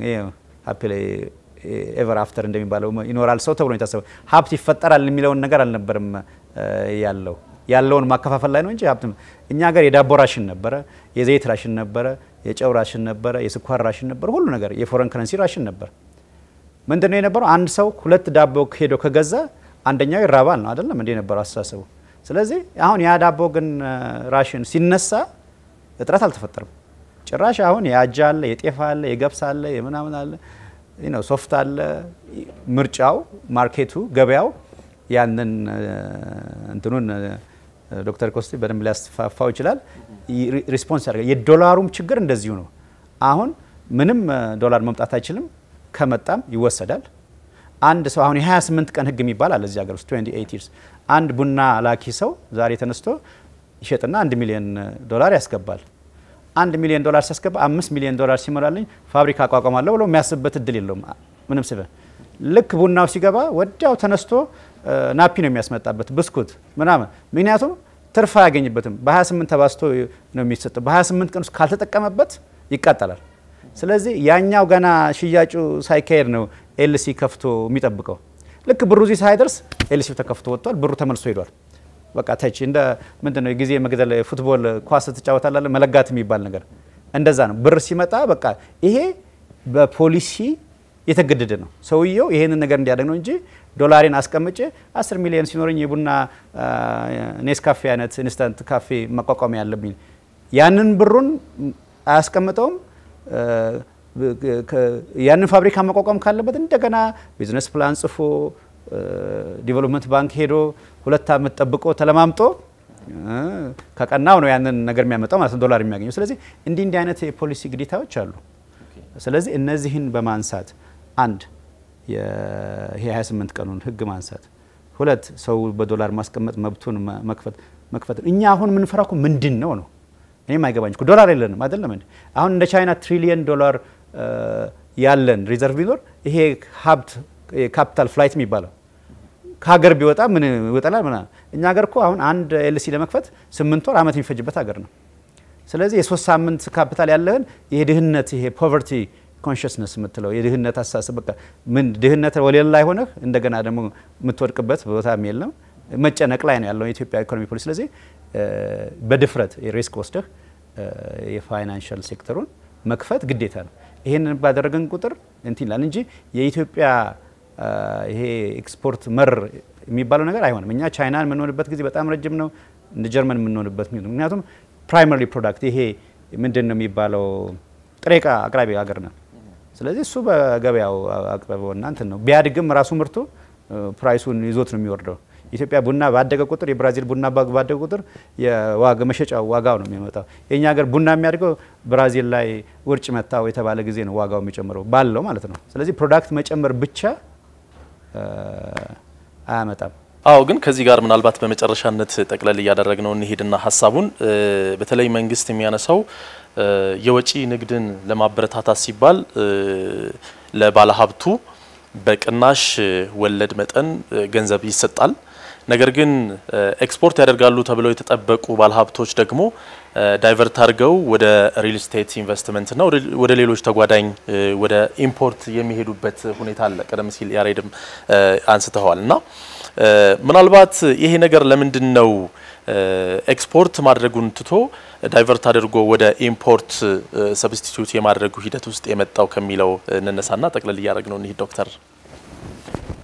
ኤቨር አፍተር እንደሚባለው ይኖራል ሰው ተብሎ የታሰበው ሀብት ይፈጠራል የሚለውን ነገር አልነበርም ያለው ያለውን ማከፋፈል ላይ ነው እንጂ ሀብት እኛ ሀገር የዳቦ ራሽን ነበረ፣ የዘይት ራሽን ነበረ፣ የጨው ራሽን ነበረ፣ የስኳር ራሽን ነበረ፣ ሁሉ ነገር የፎረን ከረንሲ ራሽን ነበር። ምንድን ነው የነበረው? አንድ ሰው ሁለት ዳቦ ሄዶ ከገዛ አንደኛው ይራባል ነው አይደለም እንዴ የነበረው አስተሳሰቡ። ስለዚህ አሁን ያ ዳቦ ግን ራሽን ሲነሳ እጥረት አልተፈጠረም። ጭራሽ አሁን የአጃ አለ፣ የጤፍ አለ፣ የገብስ አለ፣ የምናምን አለ፣ ሶፍት አለ። ምርጫው፣ ማርኬቱ፣ ገበያው ያንን እንትኑን ዶክተር ኮስቴ በደንብ ሊያስፋፋው ይችላል። ሪስፖንስ ያደርጋል። የዶላሩም ችግር እንደዚሁ ነው። አሁን ምንም ዶላር መምጣት አይችልም። ከመጣም ይወሰዳል። አንድ ሰው አሁን የ28 ቀን ህግ የሚባል አለ እዚህ ሀገር ውስጥ 28 ይርስ አንድ ቡና ላኪ ሰው ዛሬ ተነስቶ ይሸጥና አንድ ሚሊዮን ዶላር ያስገባል። አንድ ሚሊዮን ዶላር ሲያስገባ አምስት ሚሊዮን ዶላር ሲሞላልኝ ፋብሪካ አቋቋማለሁ ብሎ የሚያስብበት እድል የለውም። ምንም ስበ ልክ ቡናው ሲገባ ወዲያው ተነስቶ ናፒ ነው የሚያስመጣበት ብስኩት ምናምን። ምክንያቱም ትርፍ አያገኝበትም። በ28 ተባዝቶ ነው የሚሰጠው። በ28 ቀን ውስጥ ካልተጠቀመበት ይቃጠላል። ስለዚህ ያኛው ገና ሽያጩ ሳይካሄድ ነው ኤልሲ ከፍቶ የሚጠብቀው። ልክ ብሩ እዚህ ሳይደርስ ኤልሲ ተከፍቶ ወጥቷል። ብሩ ተመልሶ ሄዷል። በቃ ተች እንደ ምንድን ነው የጊዜ መግደል ፉትቦል ኳስ ትጫወታላለ መለጋት የሚባል ነገር እንደዛ ነው። ብር ሲመጣ በቃ ይሄ በፖሊሲ የተገደደ ነው። ሰውየው ይሄንን ነገር እንዲያደርግ ነው እንጂ ዶላሬን አስቀምጬ አስር ሚሊዮን ሲኖረኝ የቡና ኔስካፌ አይነት ኢንስታንት ካፌ ማቋቋሚያ ያለብኝ ያንን ብሩን አያስቀምጠውም። ያንን ፋብሪካ ማቋቋም ካለበት እንደገና ቢዝነስ ፕላን ጽፎ ዲቨሎፕመንት ባንክ ሄዶ ሁለት ዓመት ጠብቆ ተለማምጦ ከቀናው ነው ያንን ነገር የሚያመጣው ማለት ነው ዶላር የሚያገኘው። ስለዚህ እንዲህ እንዲህ አይነት የፖሊሲ ግዴታዎች አሉ። ስለዚህ እነዚህን በማንሳት አንድ ይሄ 28 ቀኑን ህግ ማንሳት፣ ሁለት ሰው በዶላር ማስቀመጥ መብቱን መክፈት መክፈት። እኛ አሁን የምንፈራው እኮ ምንድን ነው ነው እኔም አይገባኝ እኮ ዶላር የለንም አይደለም እንዴ? አሁን እንደ ቻይና ትሪሊየን ዶላር ያለን ሪዘርቭ ቢኖር ይሄ ሀብት ካፒታል ፍላይት የሚባለው ከሀገር ቢወጣ ምን ይወጣላል? ምናምን እኛ ሀገር እኮ አሁን አንድ ኤልሲ ለመክፈት ስምንት ወር አመት የሚፈጅበት ሀገር ነው። ስለዚህ የሶስት ሳምንት ካፒታል ያለህን የድህነት ይሄ ፖቨርቲ ኮንሽስነስ የምትለው የድህነት አስተሳሰብ በቃ ምን ድህነት ወለል ላይ ሆነህ እንደገና ደግሞ የምትወድቅበት ቦታም የለም። መጨነቅ ላይ ነው ያለው የኢትዮጵያ ኢኮኖሚ ፖሊሲ። ስለዚህ በድፍረት ሪስክ ወስደህ የፋይናንሻል ሴክተሩን መክፈት ግዴታ ነው። ይህንን ባደረገን ቁጥር እንትን ይላል እንጂ የኢትዮጵያ ይሄ ኤክስፖርት መር የሚባለው ነገር አይሆንም። እኛ ቻይናን የምንሆንበት ጊዜ በጣም ረጅም ነው፣ እንደ ጀርመን የምንሆንበት ምክንያቱም ፕራይመሪ ፕሮዳክት ይሄ ምንድን ነው የሚባለው ጥሬ ዕቃ አቅራቢ ሀገር ነው። ስለዚህ እሱ በገበያው አቅርበውና እንትን ነው ቢያድግም ራሱ ምርቱ ፕራይሱን ይዞት ነው የሚወርደው። ኢትዮጵያ ቡና ባደገ ቁጥር የብራዚል ቡና ባደገ ቁጥር የዋጋ መሸጫው ዋጋው ነው የሚመጣው። የእኛ ሀገር ቡና የሚያድገው ብራዚል ላይ ውርጭ መታው የተባለ ጊዜ ነው ዋጋው የሚጨምረው ባለው ማለት ነው። ስለዚህ ፕሮዳክት መጨመር ብቻ አያመጣም። አዎ ግን ከዚህ ጋር ምናልባት በመጨረሻነት ጠቅለል እያደረግነው እንሂድና ሀሳቡን በተለይ መንግስት የሚያነሳው የወጪ ንግድን ለማበረታታት ሲባል ለባለሀብቱ በቅናሽ ወለድ መጠን ገንዘብ ይሰጣል። ነገር ግን ኤክስፖርት ያደርጋሉ ተብለው የተጠበቁ ባለሀብቶች ደግሞ ዳይቨርት አድርገው ወደ ሪል ስቴት ኢንቨስትመንትና ወደ ሌሎች ተጓዳኝ ወደ ኢምፖርት የሚሄዱበት ሁኔታ አለ። ቀደም ሲል ያሬድም አንስተዋል እና ምናልባት ይሄ ነገር ለምንድን ነው ኤክስፖርት ማድረጉን ትቶ ዳይቨርት አድርጎ ወደ ኢምፖርት ሰብስቲቱት የማድረጉ ሂደት ውስጥ የመጣው ከሚለው እንነሳና ጠቅለል እያደረግ ነው እንሂድ ዶክተር።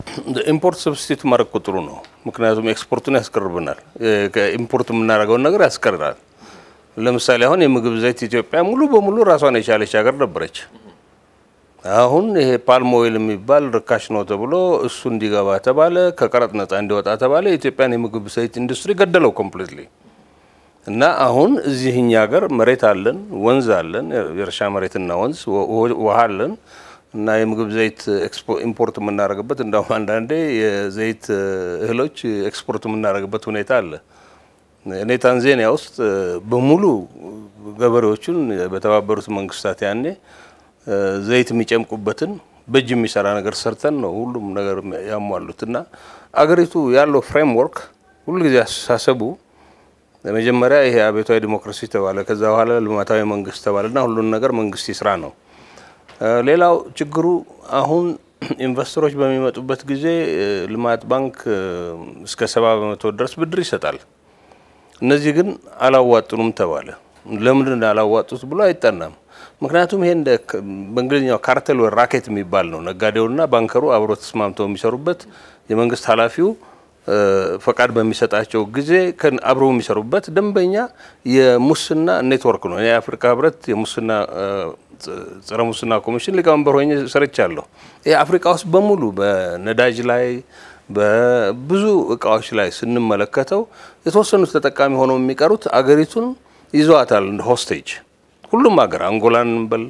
ኢምፖርት ሰብስቲት ማድረግ ቁጥሩ ነው። ምክንያቱም ኤክስፖርቱን ያስቀርብናል፣ ኢምፖርት የምናደርገውን ነገር ያስቀራል። ለምሳሌ አሁን የምግብ ዘይት ኢትዮጵያ ሙሉ በሙሉ ራሷን የቻለች ሀገር ነበረች። አሁን ይሄ ፓልም ኦይል የሚባል ርካሽ ነው ተብሎ እሱ እንዲገባ ተባለ፣ ከቀረጥ ነጻ እንዲወጣ ተባለ። የኢትዮጵያን የምግብ ዘይት ኢንዱስትሪ ገደለው ኮምፕሊትሊ። እና አሁን እዚህ እኛ ሀገር መሬት አለን፣ ወንዝ አለን፣ የእርሻ መሬትና ወንዝ ውሃ አለን እና የምግብ ዘይት ኢምፖርት የምናደርግበት እንዳውም አንዳንዴ የዘይት እህሎች ኤክስፖርት የምናደርግበት ሁኔታ አለ። እኔ ታንዛኒያ ውስጥ በሙሉ ገበሬዎቹን በተባበሩት መንግስታት ያኔ ዘይት የሚጨምቁበትን በእጅ የሚሰራ ነገር ሰርተን ነው ሁሉም ነገር ያሟሉት። እና አገሪቱ ያለው ፍሬምወርክ ሁልጊዜ አስተሳሰቡ መጀመሪያ ይሄ አብዮታዊ ዲሞክራሲ ተባለ፣ ከዛ በኋላ ልማታዊ መንግስት ተባለ እና ሁሉን ነገር መንግስት ይስራ ነው። ሌላው ችግሩ አሁን ኢንቨስተሮች በሚመጡበት ጊዜ ልማት ባንክ እስከ ሰባ በመቶ ድረስ ብድር ይሰጣል። እነዚህ ግን አላዋጡንም ተባለ። ለምንድን ያላዋጡት ብሎ አይጠናም። ምክንያቱም ይሄ እንደ በእንግሊዝኛው ካርቴል ወይ ራኬት የሚባል ነው። ነጋዴውና ባንከሩ አብሮ ተስማምተው የሚሰሩበት የመንግስት ኃላፊው ፈቃድ በሚሰጣቸው ጊዜ አብረው የሚሰሩበት ደንበኛ የሙስና ኔትወርክ ነው። የአፍሪካ ህብረት የሙስና ጸረ ሙስና ኮሚሽን ሊቀመንበር ሆኜ ሰርቻለሁ። ይህ አፍሪካ ውስጥ በሙሉ በነዳጅ ላይ በብዙ እቃዎች ላይ ስንመለከተው የተወሰኑት ተጠቃሚ ሆነው የሚቀሩት አገሪቱን ይዘዋታል እንደ ሆስቴጅ። ሁሉም ሀገር አንጎላን እንበል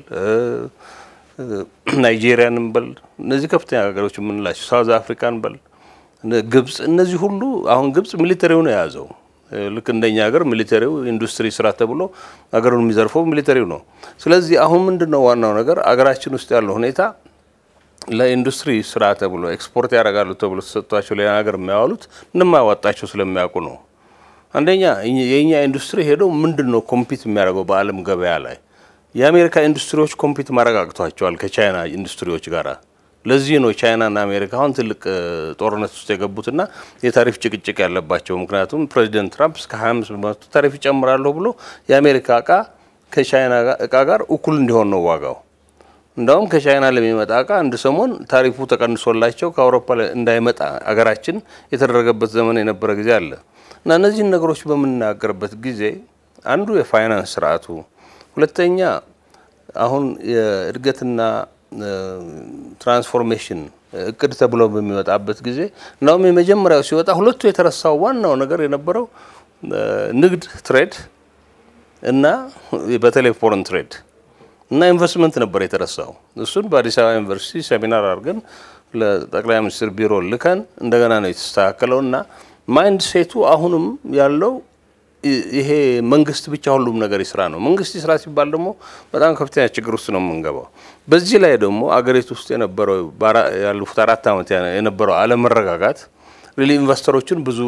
ናይጄሪያን እንበል እነዚህ ከፍተኛ ሀገሮች የምንላቸው ሳውዝ አፍሪካን እንበል ግብጽ፣ እነዚህ ሁሉ አሁን ግብጽ ሚሊተሪው ነው የያዘው። ልክ እንደኛ ሀገር ሚሊተሪው ኢንዱስትሪ ስራ ተብሎ ሀገሩን የሚዘርፈው ሚሊተሪው ነው። ስለዚህ አሁን ምንድን ነው ዋናው ነገር አገራችን ውስጥ ያለው ሁኔታ ለኢንዱስትሪ ስራ ተብሎ ኤክስፖርት ያደርጋሉ ተብሎ ተሰጥቷቸው ሌላ ሀገር የሚያዋሉት እንደማያዋጣቸው ስለሚያውቁ ነው። አንደኛ የእኛ ኢንዱስትሪ ሄደው ምንድን ነው ኮምፒት የሚያደርገው በዓለም ገበያ ላይ የአሜሪካ ኢንዱስትሪዎች ኮምፒት ማድረግ አቅቷቸዋል ከቻይና ኢንዱስትሪዎች ጋር። ለዚህ ነው ቻይናና አሜሪካ አሁን ትልቅ ጦርነት ውስጥ የገቡትና የታሪፍ ጭቅጭቅ ያለባቸው። ምክንያቱም ፕሬዚደንት ትራምፕ እስከ 25 በመቶ ታሪፍ ይጨምራለሁ ብሎ የአሜሪካ እቃ ከቻይና እቃ ጋር እኩል እንዲሆን ነው ዋጋው። እንዳውም ከቻይና ለሚመጣ እቃ አንድ ሰሞን ታሪፉ ተቀንሶላቸው ከአውሮፓ እንዳይመጣ አገራችን የተደረገበት ዘመን የነበረ ጊዜ አለ እና እነዚህን ነገሮች በምንናገርበት ጊዜ አንዱ የፋይናንስ ስርዓቱ፣ ሁለተኛ አሁን የእድገትና ትራንስፎርሜሽን እቅድ ተብሎ በሚወጣበት ጊዜ እናውም የመጀመሪያው ሲወጣ ሁለቱ የተረሳው ዋናው ነገር የነበረው ንግድ ትሬድ እና በተለይ ፎረን ትሬድ እና ኢንቨስትመንት ነበር የተረሳው። እሱን በአዲስ አበባ ዩኒቨርሲቲ ሴሚናር አድርገን ለጠቅላይ ሚኒስትር ቢሮ ልከን እንደገና ነው የተስተካከለው እና ማይንድ ሴቱ አሁንም ያለው ይሄ መንግስት ብቻ ሁሉም ነገር ይስራ ነው። መንግስት ይስራ ሲባል ደግሞ በጣም ከፍተኛ ችግር ውስጥ ነው የምንገባው። በዚህ ላይ ደግሞ አገሪቱ ውስጥ የነበረው ያለፉት አራት ዓመት የነበረው አለመረጋጋት ሪሊ ኢንቨስተሮችን ብዙ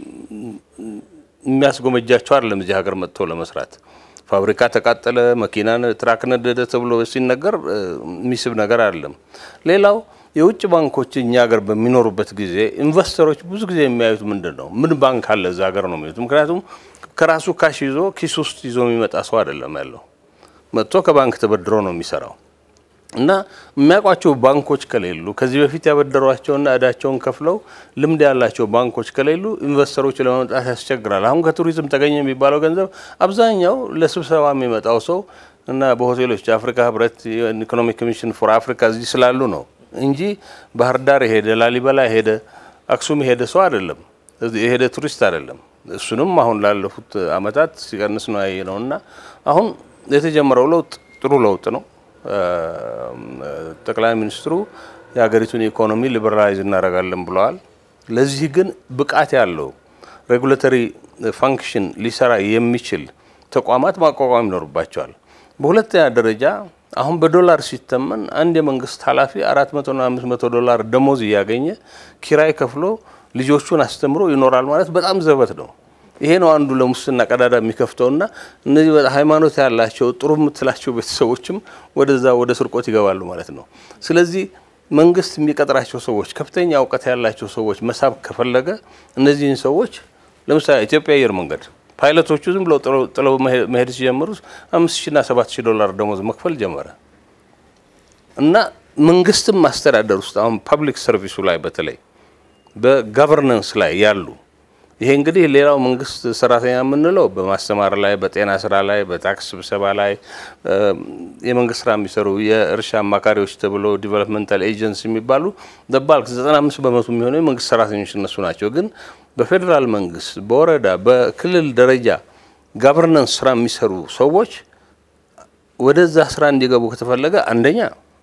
የሚያስጎመጃቸው አይደለም እዚህ ሀገር መጥተው ለመስራት። ፋብሪካ ተቃጠለ፣ መኪና ትራክ ነደደ ተብሎ ሲነገር የሚስብ ነገር አይደለም። ሌላው የውጭ ባንኮች እኛ ሀገር በሚኖሩበት ጊዜ ኢንቨስተሮች ብዙ ጊዜ የሚያዩት ምንድን ነው? ምን ባንክ አለ እዛ ሀገር ነው የሚሉት። ምክንያቱም ከራሱ ካሽ ይዞ ኪስ ውስጥ ይዞ የሚመጣ ሰው አይደለም ያለው። መጥቶ ከባንክ ተበድሮ ነው የሚሰራው እና የሚያውቋቸው ባንኮች ከሌሉ ከዚህ በፊት ያበደሯቸውና እዳቸውን ከፍለው ልምድ ያላቸው ባንኮች ከሌሉ ኢንቨስተሮች ለመምጣት ያስቸግራል። አሁን ከቱሪዝም ተገኘ የሚባለው ገንዘብ አብዛኛው ለስብሰባ የሚመጣው ሰው እና በሆቴሎች የአፍሪካ ህብረት ኢኮኖሚክ ኮሚሽን ፎር አፍሪካ እዚህ ስላሉ ነው እንጂ ባህር ዳር የሄደ ላሊበላ የሄደ አክሱም የሄደ ሰው አይደለም፣ የሄደ ቱሪስት አይደለም። እሱንም አሁን ላለፉት አመታት ሲቀንስ ነው ያየ ነው እና አሁን የተጀመረው ለውጥ ጥሩ ለውጥ ነው። ጠቅላይ ሚኒስትሩ የሀገሪቱን ኢኮኖሚ ሊበራላይዝ እናደርጋለን ብለዋል። ለዚህ ግን ብቃት ያለው ሬጉላተሪ ፋንክሽን ሊሰራ የሚችል ተቋማት ማቋቋም ይኖርባቸዋል። በሁለተኛ ደረጃ አሁን በዶላር ሲተመን አንድ የመንግስት ኃላፊ አራት መቶና አምስት መቶ ዶላር ደሞዝ እያገኘ ኪራይ ከፍሎ ልጆቹን አስተምሮ ይኖራል ማለት በጣም ዘበት ነው። ይሄ ነው አንዱ ለሙስና ቀዳዳ የሚከፍተውና እነዚህ ሃይማኖት ያላቸው ጥሩ የምትላቸው ቤተሰቦችም ወደዛ ወደ ስርቆት ይገባሉ ማለት ነው። ስለዚህ መንግስት የሚቀጥራቸው ሰዎች ከፍተኛ እውቀት ያላቸው ሰዎች መሳብ ከፈለገ እነዚህን ሰዎች ለምሳሌ ኢትዮጵያ አየር መንገድ ፓይለቶቹ ዝም ብለው ጥለው መሄድ ሲጀምሩ አምስት ሺና ሰባት ሺህ ዶላር ደሞዝ መክፈል ጀመረ እና መንግስትም ማስተዳደር ውስጥ አሁን ፐብሊክ ሰርቪሱ ላይ በተለይ በጋቨርነንስ ላይ ያሉ ይሄ እንግዲህ ሌላው መንግስት ሰራተኛ የምንለው በማስተማር ላይ፣ በጤና ስራ ላይ፣ በታክስ ስብሰባ ላይ የመንግስት ስራ የሚሰሩ የእርሻ አማካሪዎች ተብሎ ዲቨሎፕመንታል ኤጀንሲ የሚባሉ ደባልክ 95 በመቶ የሚሆኑ የመንግስት ሰራተኞች እነሱ ናቸው። ግን በፌዴራል መንግስት፣ በወረዳ፣ በክልል ደረጃ ጋቨርነንስ ስራ የሚሰሩ ሰዎች ወደዛ ስራ እንዲገቡ ከተፈለገ አንደኛ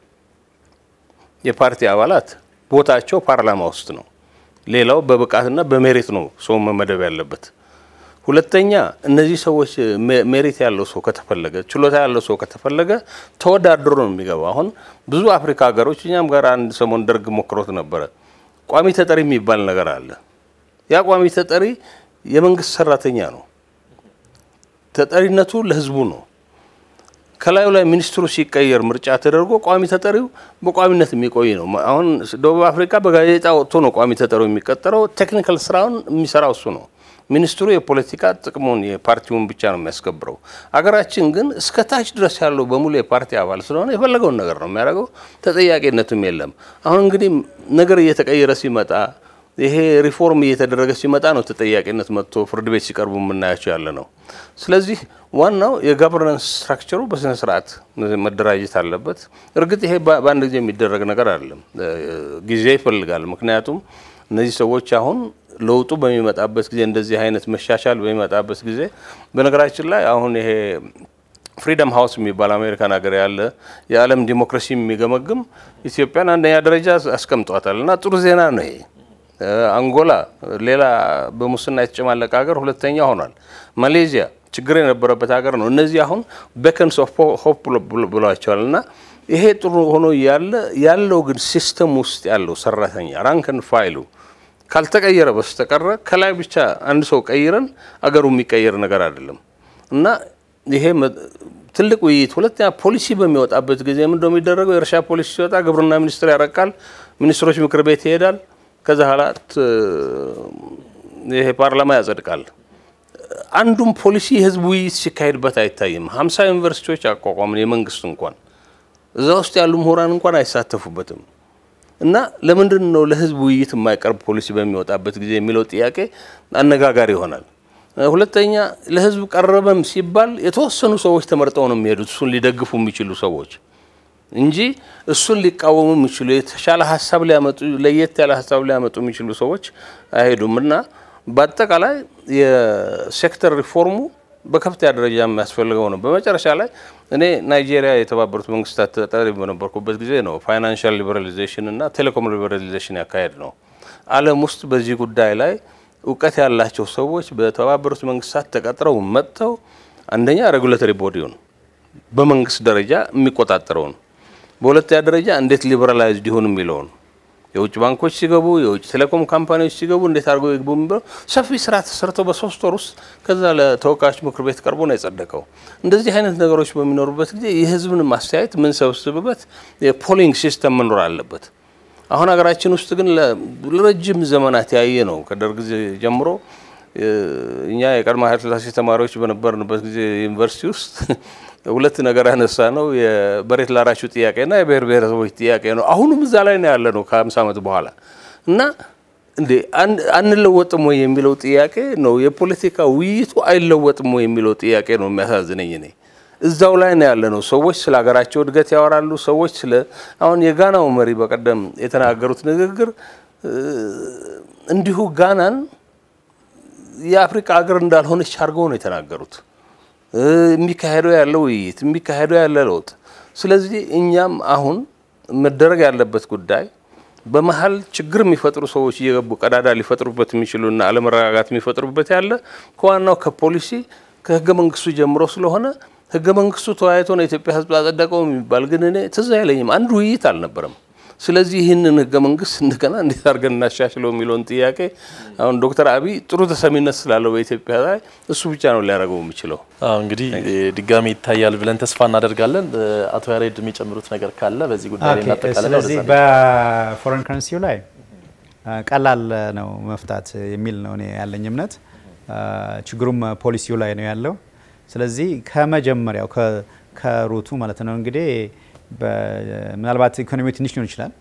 የፓርቲ አባላት ቦታቸው ፓርላማ ውስጥ ነው። ሌላው በብቃትና በሜሪት ነው ሰው መመደብ ያለበት። ሁለተኛ እነዚህ ሰዎች ሜሪት ያለው ሰው ከተፈለገ ችሎታ ያለው ሰው ከተፈለገ ተወዳድሮ ነው የሚገባው። አሁን ብዙ አፍሪካ ሀገሮች እኛም ጋር አንድ ሰሞን ደርግ ሞክሮት ነበረ። ቋሚ ተጠሪ የሚባል ነገር አለ። ያ ቋሚ ተጠሪ የመንግስት ሰራተኛ ነው። ተጠሪነቱ ለህዝቡ ነው። ከላዩ ላይ ሚኒስትሩ ሲቀየር ምርጫ ተደርጎ ቋሚ ተጠሪው በቋሚነት የሚቆይ ነው። አሁን ደቡብ አፍሪካ በጋዜጣ ወጥቶ ነው ቋሚ ተጠሪው የሚቀጠረው። ቴክኒካል ስራውን የሚሰራው እሱ ነው። ሚኒስትሩ የፖለቲካ ጥቅሙን የፓርቲውን ብቻ ነው የሚያስከብረው። አገራችን ግን እስከ ታች ድረስ ያለው በሙሉ የፓርቲ አባል ስለሆነ የፈለገውን ነገር ነው የሚያደርገው። ተጠያቂነትም የለም። አሁን እንግዲህ ነገር እየተቀየረ ሲመጣ ይሄ ሪፎርም እየተደረገ ሲመጣ ነው ተጠያቂነት መጥቶ ፍርድ ቤት ሲቀርቡ የምናያቸው ያለ ነው። ስለዚህ ዋናው የጋቨርናንስ ስትራክቸሩ በስነ ስርዓት መደራጀት አለበት። እርግጥ ይሄ በአንድ ጊዜ የሚደረግ ነገር አይደለም፣ ጊዜ ይፈልጋል። ምክንያቱም እነዚህ ሰዎች አሁን ለውጡ በሚመጣበት ጊዜ እንደዚህ አይነት መሻሻል በሚመጣበት ጊዜ በነገራችን ላይ አሁን ይሄ ፍሪደም ሀውስ የሚባል አሜሪካን ሀገር ያለ የዓለም ዲሞክራሲ የሚገመግም ኢትዮጵያን አንደኛ ደረጃ አስቀምጧታል እና ጥሩ ዜና ነው ይሄ። አንጎላ ሌላ በሙስና የተጨማለቀ ሀገር ሁለተኛ ሆኗል። ማሌዥያ ችግር የነበረበት ሀገር ነው። እነዚህ አሁን ቤከንስ ኦፍ ሆፕ ብሏቸዋል እና ይሄ ጥሩ ሆኖ ያለ ያለው ግን ሲስተም ውስጥ ያለው ሰራተኛ ራንክን ፋይሉ ካልተቀየረ በስተቀረ ከላይ ብቻ አንድ ሰው ቀይረን አገሩ የሚቀየር ነገር አይደለም እና ይሄ ትልቅ ውይይት። ሁለተኛ ፖሊሲ በሚወጣበት ጊዜ ምንድን ነው የሚደረገው? የእርሻ ፖሊሲ ሲወጣ ግብርና ሚኒስትር ያረቃል፣ ሚኒስትሮች ምክር ቤት ይሄዳል። ከዛ ኋላት ይሄ ፓርላማ ያጸድቃል። አንዱም ፖሊሲ የህዝብ ውይይት ሲካሄድበት አይታይም። ሀምሳ ዩኒቨርሲቲዎች አቋቋምን የመንግስት እንኳን እዛ ውስጥ ያሉ ምሁራን እንኳን አይሳተፉበትም። እና ለምንድን ነው ለህዝብ ውይይት የማይቀርብ ፖሊሲ በሚወጣበት ጊዜ የሚለው ጥያቄ አነጋጋሪ ይሆናል። ሁለተኛ ለህዝብ ቀረበም ሲባል የተወሰኑ ሰዎች ተመርጠው ነው የሚሄዱት እሱን ሊደግፉ የሚችሉ ሰዎች እንጂ እሱን ሊቃወሙ የሚችሉ የተሻለ ሀሳብ ሊያመጡ ለየት ያለ ሀሳብ ሊያመጡ የሚችሉ ሰዎች አይሄዱም እና በአጠቃላይ የሴክተር ሪፎርሙ በከፍተኛ ደረጃ የሚያስፈልገው ነው። በመጨረሻ ላይ እኔ ናይጄሪያ የተባበሩት መንግስታት ተጠሪ በነበርኩበት ጊዜ ነው ፋይናንሻል ሊበራሊዜሽን እና ቴሌኮም ሊበራሊዜሽን ያካሄድ ነው። ዓለም ውስጥ በዚህ ጉዳይ ላይ እውቀት ያላቸው ሰዎች በተባበሩት መንግስታት ተቀጥረው መጥተው አንደኛ ሬጉላቶሪ ቦዲውን በመንግስት ደረጃ የሚቆጣጠረውን በሁለተኛ ደረጃ እንዴት ሊበራላይዝድ ይሁን የሚለውን የውጭ ባንኮች ሲገቡ የውጭ ቴሌኮም ካምፓኒዎች ሲገቡ እንዴት አድርገው ይግቡ የሚለው ሰፊ ስራ ተሰርተው በሶስት ወር ውስጥ ከዛ ለተወካዮች ምክር ቤት ቀርቦ ነው የጸደቀው። እንደዚህ አይነት ነገሮች በሚኖሩበት ጊዜ የህዝብን ማስተያየት የምንሰበስብበት የፖሊንግ ሲስተም መኖር አለበት። አሁን ሀገራችን ውስጥ ግን ለረጅም ዘመናት ያየ ነው። ከደርግ ጊዜ ጀምሮ እኛ የቀድሞ ኃይለ ሥላሴ ተማሪዎች በነበርንበት ጊዜ ዩኒቨርሲቲ ውስጥ ሁለት ነገር ያነሳ ነው የመሬት ላራሹ ጥያቄና የብሔር ብሔረሰቦች ጥያቄ ነው። አሁኑም እዛ ላይ ነው ያለ ነው ከሀምሳ ዓመት በኋላ እና እንዴ አንለወጥም ወይ የሚለው ጥያቄ ነው። የፖለቲካ ውይይቱ አይለወጥም ወይ የሚለው ጥያቄ ነው የሚያሳዝነኝ እኔ እዛው ላይ ነው ያለ ነው። ሰዎች ስለ ሀገራቸው እድገት ያወራሉ። ሰዎች ስለ አሁን የጋናው መሪ በቀደም የተናገሩት ንግግር እንዲሁ ጋናን የአፍሪካ ሀገር እንዳልሆነች አድርገው ነው የተናገሩት። የሚካሄደው ያለው ውይይት የሚካሄደው ያለ ለውጥ። ስለዚህ እኛም አሁን መደረግ ያለበት ጉዳይ በመሀል ችግር የሚፈጥሩ ሰዎች እየገቡ ቀዳዳ ሊፈጥሩበት የሚችሉና አለመረጋጋት የሚፈጥሩበት ያለ ከዋናው ከፖሊሲ ከህገ መንግስቱ ጀምሮ ስለሆነ ህገ መንግስቱ ተወያይቶ ነው የኢትዮጵያ ህዝብ አጸደቀው የሚባል ግን እኔ ትዝ አይለኝም። አንድ ውይይት አልነበረም። ስለዚህ ይህንን ህገ መንግስት እንደገና እንዴት አድርገን እናሻሽለው የሚለውን ጥያቄ አሁን ዶክተር አብይ ጥሩ ተሰሚነት ስላለው በኢትዮጵያ ላይ እሱ ብቻ ነው ሊያደርገው የሚችለው። እንግዲህ ድጋሚ ይታያል ብለን ተስፋ እናደርጋለን። አቶ ያሬድ የሚጨምሩት ነገር ካለ በዚህ ጉዳይ ላይ እናጠቃለን። ስለዚህ በፎሬን ከረንሲው ላይ ቀላል ነው መፍታት የሚል ነው እኔ ያለኝ እምነት። ችግሩም ፖሊሲው ላይ ነው ያለው። ስለዚህ ከመጀመሪያው ከሩቱ ማለት ነው እንግዲህ ምናልባት ኢኮኖሚ ትንሽ ሊሆን ይችላል።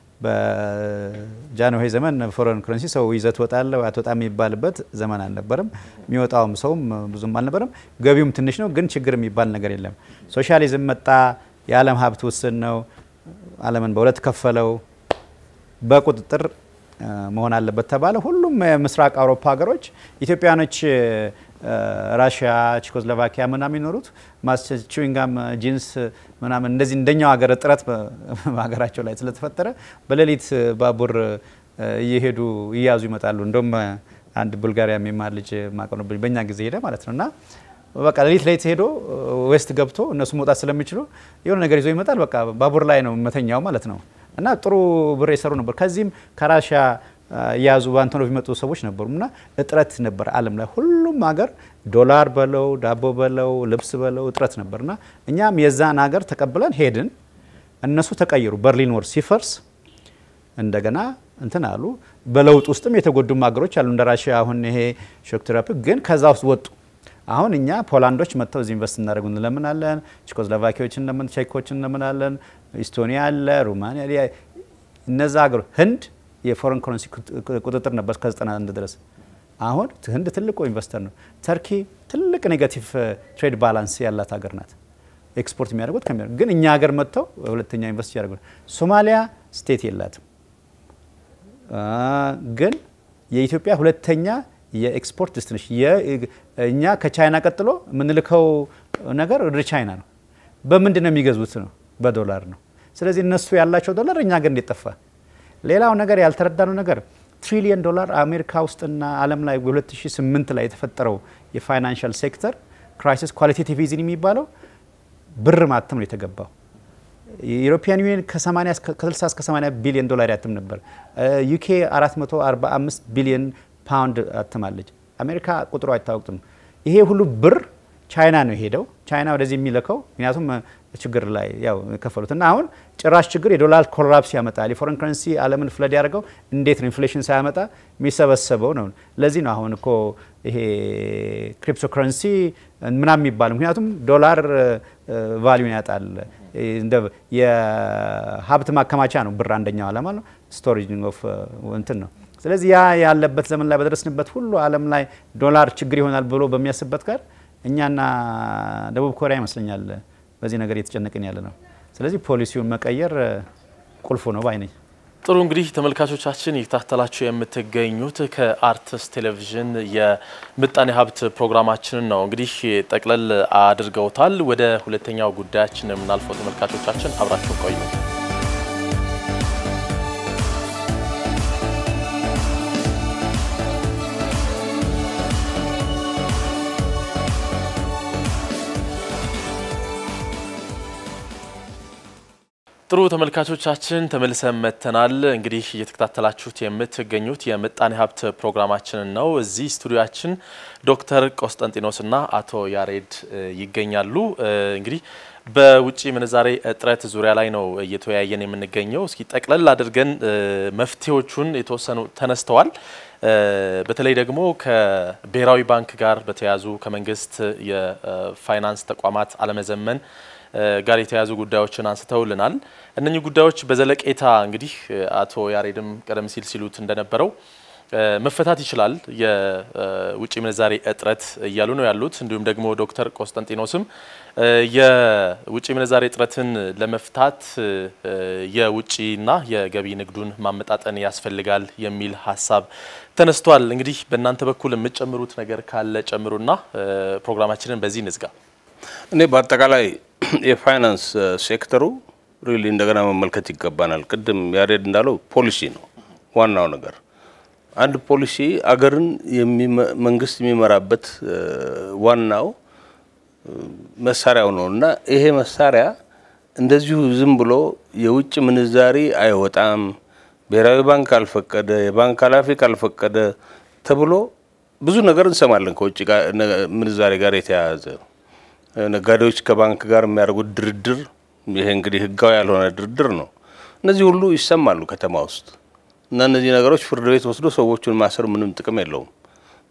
በጃንሆይ ዘመን ፎረን ከረንሲ ሰው ይዘት ወጣለ አትወጣም የሚባልበት ዘመን አልነበረም። የሚወጣውም ሰውም ብዙም አልነበረም። ገቢውም ትንሽ ነው፣ ግን ችግር የሚባል ነገር የለም። ሶሻሊዝም መጣ። የዓለም ሀብት ውስን ነው። ዓለምን በሁለት ከፈለው። በቁጥጥር መሆን አለበት ተባለ። ሁሉም የምስራቅ አውሮፓ ሀገሮች ኢትዮጵያኖች ራሽያ፣ ቼኮስሎቫኪያ ምናምን የሚኖሩት ቹዊንጋም ጂንስ ምናምን እንደዚህ እንደኛው ሀገር እጥረት በሀገራቸው ላይ ስለተፈጠረ በሌሊት ባቡር እየሄዱ እያዙ ይመጣሉ። እንደውም አንድ ቡልጋሪያ የሚማር ልጅ ማቀነብኝ በእኛ ጊዜ ሄደ ማለት ነው እና በቃ ሌሊት ላይ ሄዶ ዌስት ገብቶ እነሱ መውጣት ስለሚችሉ የሆነ ነገር ይዞ ይመጣል። በቃ ባቡር ላይ ነው መተኛው ማለት ነው እና ጥሩ ብር የሰሩ ነበር። ከዚህም ከራሽያ የያዙ በአንቶኖቭ የሚመጡ ሰዎች ነበሩ እና እጥረት ነበር ዓለም ላይ ሁሉም ሀገር ዶላር በለው ዳቦ በለው ልብስ በለው እጥረት ነበር እና እኛም የዛን ሀገር ተቀብለን ሄድን። እነሱ ተቀየሩ። በርሊን ወር ሲፈርስ እንደገና እንትን አሉ። በለውጥ ውስጥም የተጎዱም ሀገሮች አሉ እንደ ራሽያ አሁን ይሄ ሾክ ቴራፒ ግን ከዛ ውስጥ ወጡ። አሁን እኛ ፖላንዶች መጥተው እዚህ ኢንቨስት እናደርጉ እንለምናለን። ቼኮስሎቫኪያዎች እንደምን ቼኮች እንለምናለን። ኢስቶኒያ አለ፣ ሩማኒያ እነዛ ሀገሮች ህንድ የፎረን ከረንሲ ቁጥጥር ነበር እስከ 91 ድረስ። አሁን ህንድ ትልቁ ኢንቨስተር ነው። ተርኪ ትልቅ ኔጋቲቭ ትሬድ ባላንስ ያላት ሀገር ናት። ኤክስፖርት የሚያደርጉት ከሚ ግን እኛ ሀገር መጥተው ሁለተኛ ኢንቨስት ያደርጉ። ሶማሊያ ስቴት የላትም፣ ግን የኢትዮጵያ ሁለተኛ የኤክስፖርት ዴስቲኔሽን እኛ ከቻይና ቀጥሎ የምንልከው ነገር ወደ ቻይና ነው። በምንድን ነው የሚገዙት? ነው በዶላር ነው። ስለዚህ እነሱ ያላቸው ዶላር እኛ ሀገር እንዴት ጠፋ? ሌላው ነገር ያልተረዳነው ነገር ትሪሊየን ዶላር አሜሪካ ውስጥና ዓለም ላይ በ2008 ላይ የተፈጠረው የፋይናንሻል ሴክተር ክራይሲስ ኳሊቴቲቭ ኢዚንግ የሚባለው ብር ማተም ነው የተገባው። የዩሮፒያን ዩኒየን ከ60 እስከ 80 ቢሊዮን ዶላር ያትም ነበር። ዩኬ 445 ቢሊዮን ፓውንድ አትማለች። አሜሪካ ቁጥሩ አይታወቅም። ይሄ ሁሉ ብር ቻይና ነው የሄደው። ቻይና ወደዚህ የሚልከው ምክንያቱም ችግር ላይ ያው የከፈሉት እና አሁን ጭራሽ ችግር የዶላር ኮላፕስ ያመጣል። የፎረን ከረንሲ ዓለምን ፍለድ ያደርገው እንዴት ነው ኢንፍሌሽን ሳያመጣ የሚሰበሰበው ነው። ለዚህ ነው አሁን እኮ ይሄ ክሪፕቶ ከረንሲ ምናምን የሚባለው ምክንያቱም ዶላር ቫሊዩን ያጣል። የሀብት ማከማቻ ነው ብር አንደኛው ዓላማ ነው። ስቶሬጅ ኦፍ እንትን ነው። ስለዚህ ያ ያለበት ዘመን ላይ በደረስንበት ሁሉ ዓለም ላይ ዶላር ችግር ይሆናል ብሎ በሚያስብበት ጋር እኛና ደቡብ ኮሪያ ይመስለኛል በዚህ ነገር እየተጨነቅን ያለ ነው። ስለዚህ ፖሊሲውን መቀየር ቁልፉ ነው ባይ ነኝ። ጥሩ እንግዲህ ተመልካቾቻችን እየተከታተላችሁ የምትገኙት ከአርትስ ቴሌቪዥን የምጣኔ ሀብት ፕሮግራማችንን ነው። እንግዲህ ጠቅለል አድርገውታል። ወደ ሁለተኛው ጉዳያችን የምናልፈው ተመልካቾቻችን አብራችሁ ቆዩ። ጥሩ ተመልካቾቻችን ተመልሰን መጥተናል። እንግዲህ እየተከታተላችሁት የምትገኙት የምጣኔ ሀብት ፕሮግራማችንን ነው። እዚህ ስቱዲያችን ዶክተር ቆስጠንጢኖስና አቶ ያሬድ ይገኛሉ። እንግዲህ በውጭ ምንዛሬ እጥረት ዙሪያ ላይ ነው እየተወያየን የምንገኘው። እስኪ ጠቅለል አድርገን መፍትሄዎቹን የተወሰኑ ተነስተዋል። በተለይ ደግሞ ከብሔራዊ ባንክ ጋር በተያያዙ ከመንግስት የፋይናንስ ተቋማት አለመዘመን ጋር የተያዙ ጉዳዮችን አንስተውልናል። እነኚህ ጉዳዮች በዘለቄታ እንግዲህ አቶ ያሬድም ቀደም ሲል ሲሉት እንደነበረው መፈታት ይችላል የውጭ ምንዛሬ እጥረት እያሉ ነው ያሉት። እንዲሁም ደግሞ ዶክተር ቆስጠንጢኖስም የውጭ ምንዛሬ እጥረትን ለመፍታት የውጭና የገቢ ንግዱን ማመጣጠን ያስፈልጋል የሚል ሀሳብ ተነስቷል። እንግዲህ በእናንተ በኩል የምትጨምሩት ነገር ካለ ጨምሩና ፕሮግራማችንን በዚህ እንዝጋ። እኔ በአጠቃላይ የፋይናንስ ሴክተሩ ሪሊ እንደገና መመልከት ይገባናል። ቅድም ያሬድ እንዳለው ፖሊሲ ነው ዋናው ነገር። አንድ ፖሊሲ አገርን መንግስት የሚመራበት ዋናው መሳሪያው ነው እና ይሄ መሳሪያ እንደዚሁ ዝም ብሎ የውጭ ምንዛሪ አይወጣም፣ ብሔራዊ ባንክ ካልፈቀደ፣ የባንክ ኃላፊ ካልፈቀደ ተብሎ ብዙ ነገር እንሰማለን ከውጭ ምንዛሬ ጋር የተያያዘ ነጋዴዎች ከባንክ ጋር የሚያደርጉት ድርድር፣ ይሄ እንግዲህ ህጋዊ ያልሆነ ድርድር ነው። እነዚህ ሁሉ ይሰማሉ ከተማ ውስጥ እና እነዚህ ነገሮች ፍርድ ቤት ወስዶ ሰዎቹን ማሰር ምንም ጥቅም የለውም።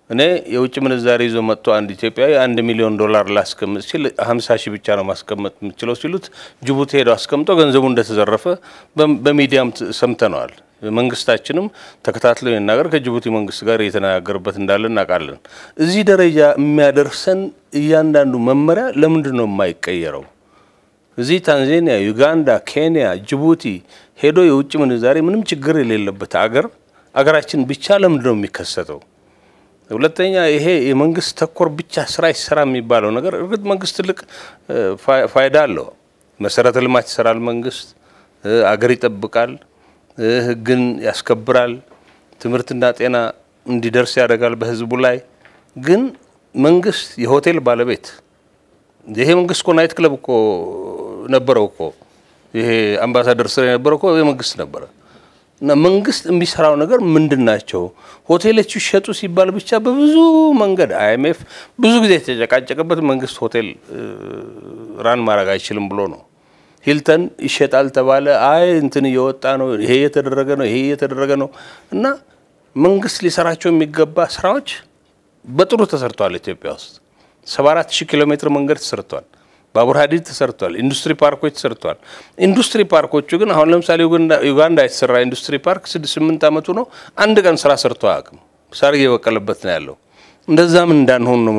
እኔ የውጭ ምንዛሬ ይዞ መጥቶ አንድ ኢትዮጵያዊ አንድ ሚሊዮን ዶላር ላስቀምጥ ሲል ሀምሳ ሺህ ብቻ ነው ማስቀመጥ የምችለው ሲሉት ጅቡቲ ሄደው አስቀምጦ ገንዘቡ እንደተዘረፈ በሚዲያም ሰምተነዋል። መንግስታችንም ተከታትሎ ይናገር ከጅቡቲ መንግስት ጋር እየተነጋገርበት እንዳለ እናውቃለን። እዚህ ደረጃ የሚያደርሰን እያንዳንዱ መመሪያ ለምንድን ነው የማይቀየረው? እዚህ ታንዛኒያ፣ ዩጋንዳ፣ ኬንያ፣ ጅቡቲ ሄዶ የውጭ ምንዛሬ ምንም ችግር የሌለበት አገር አገራችን ብቻ ለምንድን ነው የሚከሰተው? ሁለተኛ ይሄ የመንግስት ተኮር ብቻ ስራ ይሰራ የሚባለው ነገር እርግጥ መንግስት ትልቅ ፋይዳ አለው። መሰረተ ልማት ይሰራል። መንግስት አገር ይጠብቃል፣ ህግን ያስከብራል፣ ትምህርትና ጤና እንዲደርስ ያደርጋል በህዝቡ ላይ። ግን መንግስት የሆቴል ባለቤት ይሄ መንግስት እኮ ናይት ክለብ እኮ ነበረው እኮ ይሄ አምባሳደር ስር የነበረው እኮ የመንግስት ነበረ። እና መንግስት የሚሰራው ነገር ምንድን ናቸው? ሆቴሎቹ ይሸጡ ሲባል ብቻ በብዙ መንገድ አይኤምኤፍ ብዙ ጊዜ የተጨቃጨቀበት መንግስት ሆቴል ራን ማድረግ አይችልም ብሎ ነው። ሂልተን ይሸጣል ተባለ። አይ እንትን እየወጣ ነው፣ ይሄ እየተደረገ ነው፣ ይሄ እየተደረገ ነው። እና መንግስት ሊሰራቸው የሚገባ ስራዎች በጥሩ ተሰርተዋል። ኢትዮጵያ ውስጥ 74 ሺህ ኪሎ ሜትር መንገድ ተሰርቷል። ባቡር ሀዲድ ተሰርቷል። ኢንዱስትሪ ፓርኮች ተሰርቷል። ኢንዱስትሪ ፓርኮቹ ግን አሁን ለምሳሌ ዩጋንዳ የተሰራ ኢንዱስትሪ ፓርክ ስድስት ስምንት ዓመቱ ነው። አንድ ቀን ስራ ሰርቶ አያውቅም። ሳር እየበቀለበት ነው ያለው። እንደዛም እንዳንሆን ነው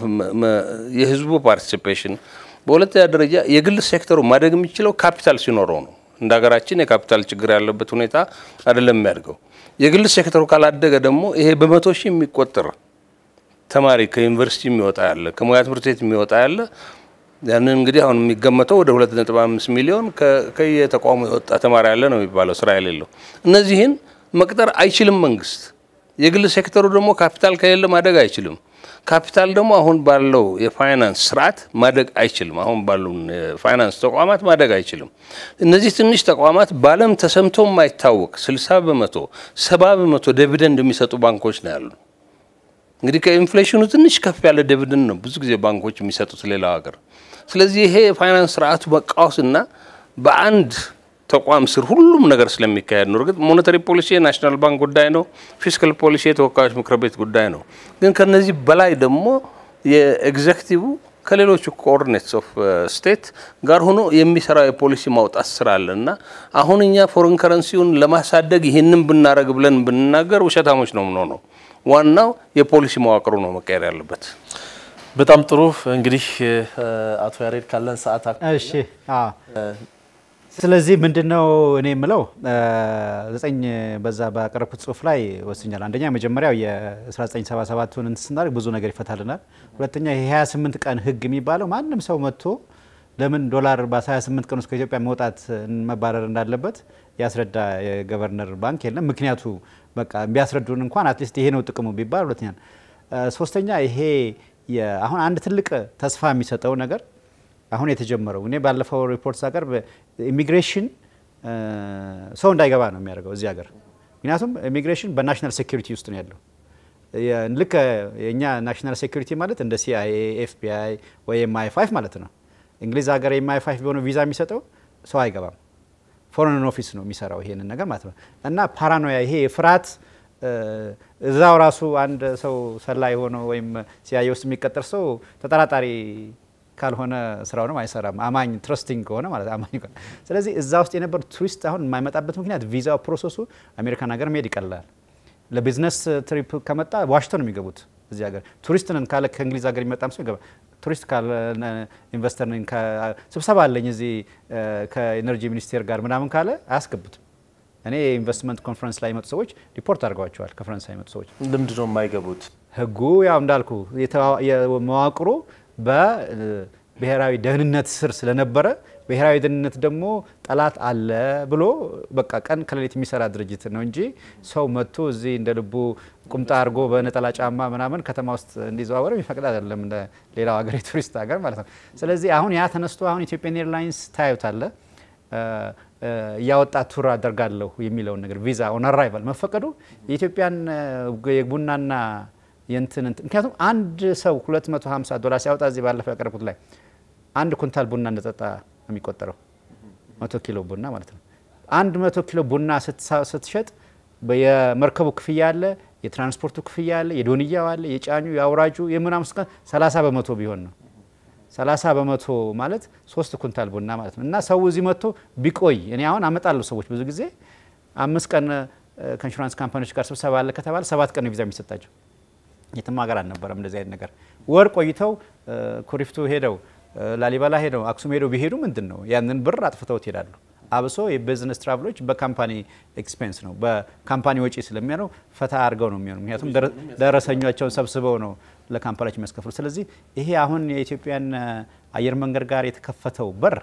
የህዝቡ ፓርቲሲፔሽን። በሁለተኛ ደረጃ የግል ሴክተሩ ማደግ የሚችለው ካፒታል ሲኖረው ነው። እንደ ሀገራችን የካፒታል ችግር ያለበት ሁኔታ አይደለም የሚያድገው። የግል ሴክተሩ ካላደገ ደግሞ ይሄ በመቶ ሺህ የሚቆጠር ተማሪ ከዩኒቨርሲቲ የሚወጣ ያለ ከሙያ ትምህርት ቤት የሚወጣ ያለ ያንን እንግዲህ አሁን የሚገመተው ወደ 2.5 ሚሊዮን ከየተቋሙ የወጣ ተማሪ ያለ ነው የሚባለው ስራ የሌለው። እነዚህን መቅጠር አይችልም መንግስት። የግል ሴክተሩ ደግሞ ካፒታል ከሌለ ማደግ አይችልም። ካፒታል ደግሞ አሁን ባለው የፋይናንስ ስርዓት ማደግ አይችልም። አሁን ባሉ የፋይናንስ ተቋማት ማደግ አይችልም። እነዚህ ትንሽ ተቋማት በዓለም ተሰምቶ የማይታወቅ 60 በመቶ 70 በመቶ ዲቪደንድ የሚሰጡ ባንኮች ነው ያሉ። እንግዲህ ከኢንፍሌሽኑ ትንሽ ከፍ ያለ ዲቪደንድ ነው ብዙ ጊዜ ባንኮች የሚሰጡት ሌላው ሀገር። ስለዚህ ይሄ የፋይናንስ ስርዓቱ መቃወስና በአንድ ተቋም ስር ሁሉም ነገር ስለሚካሄድ ነው። እርግጥ ሞኔታሪ ፖሊሲ የናሽናል ባንክ ጉዳይ ነው። ፊስካል ፖሊሲ የተወካዮች ምክር ቤት ጉዳይ ነው። ግን ከነዚህ በላይ ደግሞ የኤግዜክቲቭ ከሌሎቹ ኮኦርዲኔትስ ኦፍ ስቴት ጋር ሆኖ የሚሰራው የፖሊሲ ማውጣት ስራ አለ እና አሁን እኛ ፎሬን ከረንሲውን ለማሳደግ ይህንን ብናደረግ ብለን ብንናገር ውሸታሞች ነው የምንሆነው። ዋናው የፖሊሲ መዋቅሩ ነው መቀየር ያለበት። በጣም ጥሩ እንግዲህ አቶ ያሬድ ካለን ሰዓት እሺ ስለዚህ ምንድን ነው እኔ የምለው ዘጠኝ በዛ ባቀረብኩት ጽሁፍ ላይ ወስኛል። አንደኛ መጀመሪያው የ1977ቱን እንትን ስናደርግ ብዙ ነገር ይፈታልናል። ሁለተኛ የ28 ቀን ህግ የሚባለው ማንም ሰው መጥቶ ለምን ዶላር በ28 ቀን ውስጥ ከኢትዮጵያ መውጣት መባረር እንዳለበት ያስረዳ የገቨርነር ባንክ የለም። ምክንያቱ በቃ ቢያስረዱን እንኳን አትሊስት ይሄ ነው ጥቅሙ ቢባል። ሁለተኛ ሶስተኛ ይሄ አሁን አንድ ትልቅ ተስፋ የሚሰጠው ነገር አሁን የተጀመረው እኔ ባለፈው ሪፖርት ሳቀርብ ኢሚግሬሽን ሰው እንዳይገባ ነው የሚያደርገው እዚህ ሀገር። ምክንያቱም ኢሚግሬሽን በናሽናል ሴኩሪቲ ውስጥ ነው ያለው። ልክ የእኛ ናሽናል ሴኩሪቲ ማለት እንደ ሲአይኤ፣ ኤፍቢአይ ወይ ኤምአይ ፋይቭ ማለት ነው። እንግሊዝ ሀገር ኤምአይ ፋይቭ ቢሆነ ቪዛ የሚሰጠው ሰው አይገባም። ፎሬን ኦፊስ ነው የሚሰራው ይሄንን ነገር ማለት ነው። እና ፓራኖያ ይሄ ፍርሃት እዛው ራሱ አንድ ሰው ሰላይ ሆኖ ወይም ሲአይኤ ውስጥ የሚቀጠር ሰው ተጠራጣሪ ካልሆነ ስራውንም አይሰራም። አማኝ ትረስቲንግ ከሆነ ማለት አማኝ ከሆነ ስለዚህ እዛ ውስጥ የነበሩ ቱሪስት አሁን የማይመጣበት ምክንያት ቪዛው ፕሮሰሱ አሜሪካን ሀገር መሄድ ይቀላል። ለቢዝነስ ትሪፕ ከመጣ ዋሽቶ ነው የሚገቡት እዚህ ሀገር። ቱሪስት ነን ካለ ከእንግሊዝ ሀገር የሚመጣም ሰው ይገባል። ቱሪስት ካለ ኢንቨስተር ነኝ ስብሰባ አለኝ እዚህ ከኤነርጂ ሚኒስቴር ጋር ምናምን ካለ አያስገቡትም። እኔ የኢንቨስትመንት ኮንፈረንስ ላይ የመጡ ሰዎች ሪፖርት አድርገዋቸዋል። ከፈረንሳይ የመጡ ሰዎች ልምድ ነው የማይገቡት። ህጉ ያው እንዳልኩ መዋቅሩ በብሔራዊ ደህንነት ስር ስለነበረ ብሔራዊ ደህንነት ደግሞ ጠላት አለ ብሎ በቃ ቀን ከሌሊት የሚሰራ ድርጅት ነው እንጂ ሰው መጥቶ እዚህ እንደ ልቡ ቁምጣ አድርጎ በነጠላ ጫማ ምናምን ከተማ ውስጥ እንዲዘዋወር የሚፈቅድ አይደለም፣ እንደ ሌላው ሀገር የቱሪስት ሀገር ማለት ነው። ስለዚህ አሁን ያ ተነስቶ አሁን ኢትዮጵያን ኤርላይንስ ታዩታለ እያወጣ ቱር አደርጋለሁ የሚለውን ነገር ቪዛ ኦን አራይቫል መፈቀዱ የኢትዮጵያን የቡናና የንትን ምክንያቱም አንድ ሰው 250 ዶላር ሲያወጣ እዚህ ባለፈው ያቀረብኩት ላይ አንድ ኩንታል ቡና እንደጠጣ ነው የሚቆጠረው። መቶ ኪሎ ቡና ማለት ነው። አንድ መቶ ኪሎ ቡና ስትሸጥ የመርከቡ ክፍያ አለ፣ የትራንስፖርቱ ክፍያ አለ፣ የዶንያው አለ፣ የጫኙ የአውራጁ የምናምን እስከ 30 በመቶ ቢሆን ነው 30 በመቶ ማለት ሶስት ኩንታል ቡና ማለት ነው። እና ሰው እዚህ መጥቶ ቢቆይ እኔ አሁን አመጣለሁ ሰዎች ብዙ ጊዜ አምስት ቀን ከኢንሹራንስ ካምፓኒዎች ጋር ስብሰባ አለ ከተባለ ሰባት ቀን ነው ቪዛ የሚሰጣቸው። የትም ሀገር አልነበረም እንደዚህ አይነት ነገር። ወር ቆይተው ኩሪፍቱ ሄደው ላሊበላ ሄደው አክሱም ሄደው ቢሄዱ ምንድን ነው ያንን ብር አጥፍተውት ይሄዳሉ። አብሶ የቢዝነስ ትራቭሎች በካምፓኒ ኤክስፔንስ ነው በካምፓኒ ወጪ ስለሚሆነው ፈታ አድርገው ነው የሚሆኑ። ምክንያቱም ደረሰኛቸውን ሰብስበው ነው ለካምፓኒዎች የሚያስከፍሉ። ስለዚህ ይሄ አሁን የኢትዮጵያን አየር መንገድ ጋር የተከፈተው በር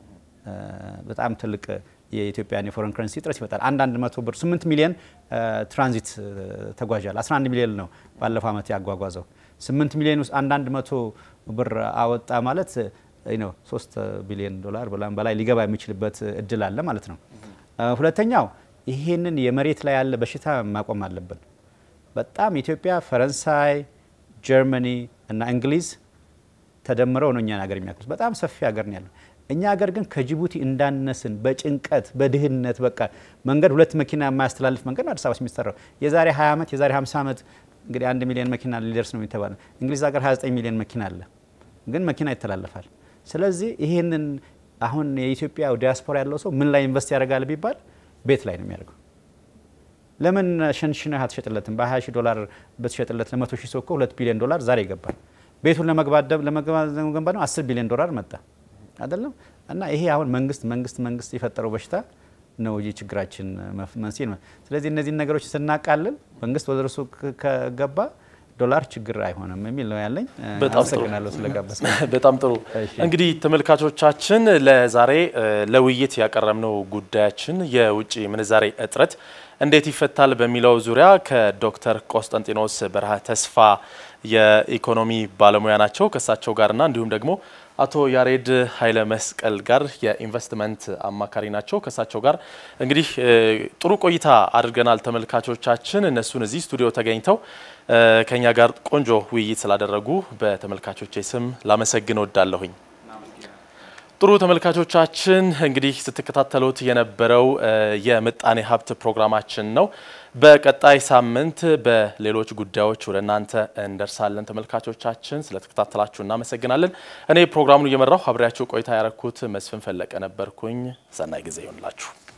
በጣም ትልቅ የኢትዮጵያን የፎረን ከረንሲ እጥረት ይመጣል። አንዳንድ መቶ ብር 8 ሚሊዮን ትራንዚት ተጓዣል 11 ሚሊዮን ነው ባለፈው ዓመት ያጓጓዘው። 8 ሚሊዮን ውስጥ አንዳንድ መቶ ብር አወጣ ማለት ነው 3 ቢሊዮን ዶላር በላይ ሊገባ የሚችልበት እድል አለ ማለት ነው። ሁለተኛው ይሄንን የመሬት ላይ ያለ በሽታ ማቆም አለብን። በጣም ኢትዮጵያ፣ ፈረንሳይ፣ ጀርመኒ እና እንግሊዝ ተደምረው ነው እኛን ሀገር የሚያክሉት። በጣም ሰፊ ሀገር ነው ያለው። እኛ ሀገር ግን ከጅቡቲ እንዳነስን በጭንቀት በድህነት በቃ መንገድ ሁለት መኪና የማያስተላልፍ መንገድ ነው አዲስ አበባ የሚሰራው። የዛሬ 20 ዓመት የዛሬ 50 ዓመት እንግዲህ አንድ ሚሊዮን መኪና ሊደርስ ነው የሚተባለው። እንግሊዝ ሀገር 29 ሚሊዮን መኪና አለ፣ ግን መኪና ይተላለፋል። ስለዚህ ይህንን አሁን የኢትዮጵያ ዲያስፖራ ያለው ሰው ምን ላይ ኢንቨስት ያደርጋል ቢባል ቤት ላይ ነው የሚያደርገው። ለምን ሸንሽነህ አትሸጥለትም? በ20 ሺህ ዶላር ብትሸጥለት ለመቶ ሺህ ሰው እኮ ሁለት ቢሊዮን ዶላር ዛሬ ይገባል። ቤቱን ለመገንባት ነው 10 ቢሊዮን ዶላር መጣ አይደለም። እና ይሄ አሁን መንግስት መንግስት መንግስት የፈጠረው በሽታ ነው እንጂ ችግራችን መንስኤ ነው። ስለዚህ እነዚህን ነገሮች ስናቃልል መንግስት ወደ እርሱ ከገባ ዶላር ችግር አይሆንም የሚል ነው ያለኝ። አመሰግናለሁ ስለጋበዝ። በጣም ጥሩ። እንግዲህ ተመልካቾቻችን ለዛሬ ለውይይት ያቀረብነው ጉዳያችን የውጭ ምንዛሬ እጥረት እንዴት ይፈታል በሚለው ዙሪያ ከዶክተር ቆስጠንጢኖስ በረሃ ተስፋ የኢኮኖሚ ባለሙያ ናቸው ከእሳቸው ጋርና እንዲሁም ደግሞ አቶ ያሬድ ኃይለ መስቀል ጋር የኢንቨስትመንት አማካሪ ናቸው። ከእሳቸው ጋር እንግዲህ ጥሩ ቆይታ አድርገናል። ተመልካቾቻችን እነሱን እዚህ ስቱዲዮ ተገኝተው ከኛ ጋር ቆንጆ ውይይት ስላደረጉ በተመልካቾቼ ስም ላመሰግን ወዳለሁኝ። ጥሩ ተመልካቾቻችን እንግዲህ ስትከታተሉት የነበረው የምጣኔ ሀብት ፕሮግራማችን ነው። በቀጣይ ሳምንት በሌሎች ጉዳዮች ወደ እናንተ እንደርሳለን። ተመልካቾቻችን ስለተከታተላችሁ እናመሰግናለን። እኔ ፕሮግራሙን እየመራሁ አብሬያችሁ ቆይታ ያረኩት መስፍን ፈለቀ ነበርኩኝ። ሰናይ ጊዜ ይሆንላችሁ።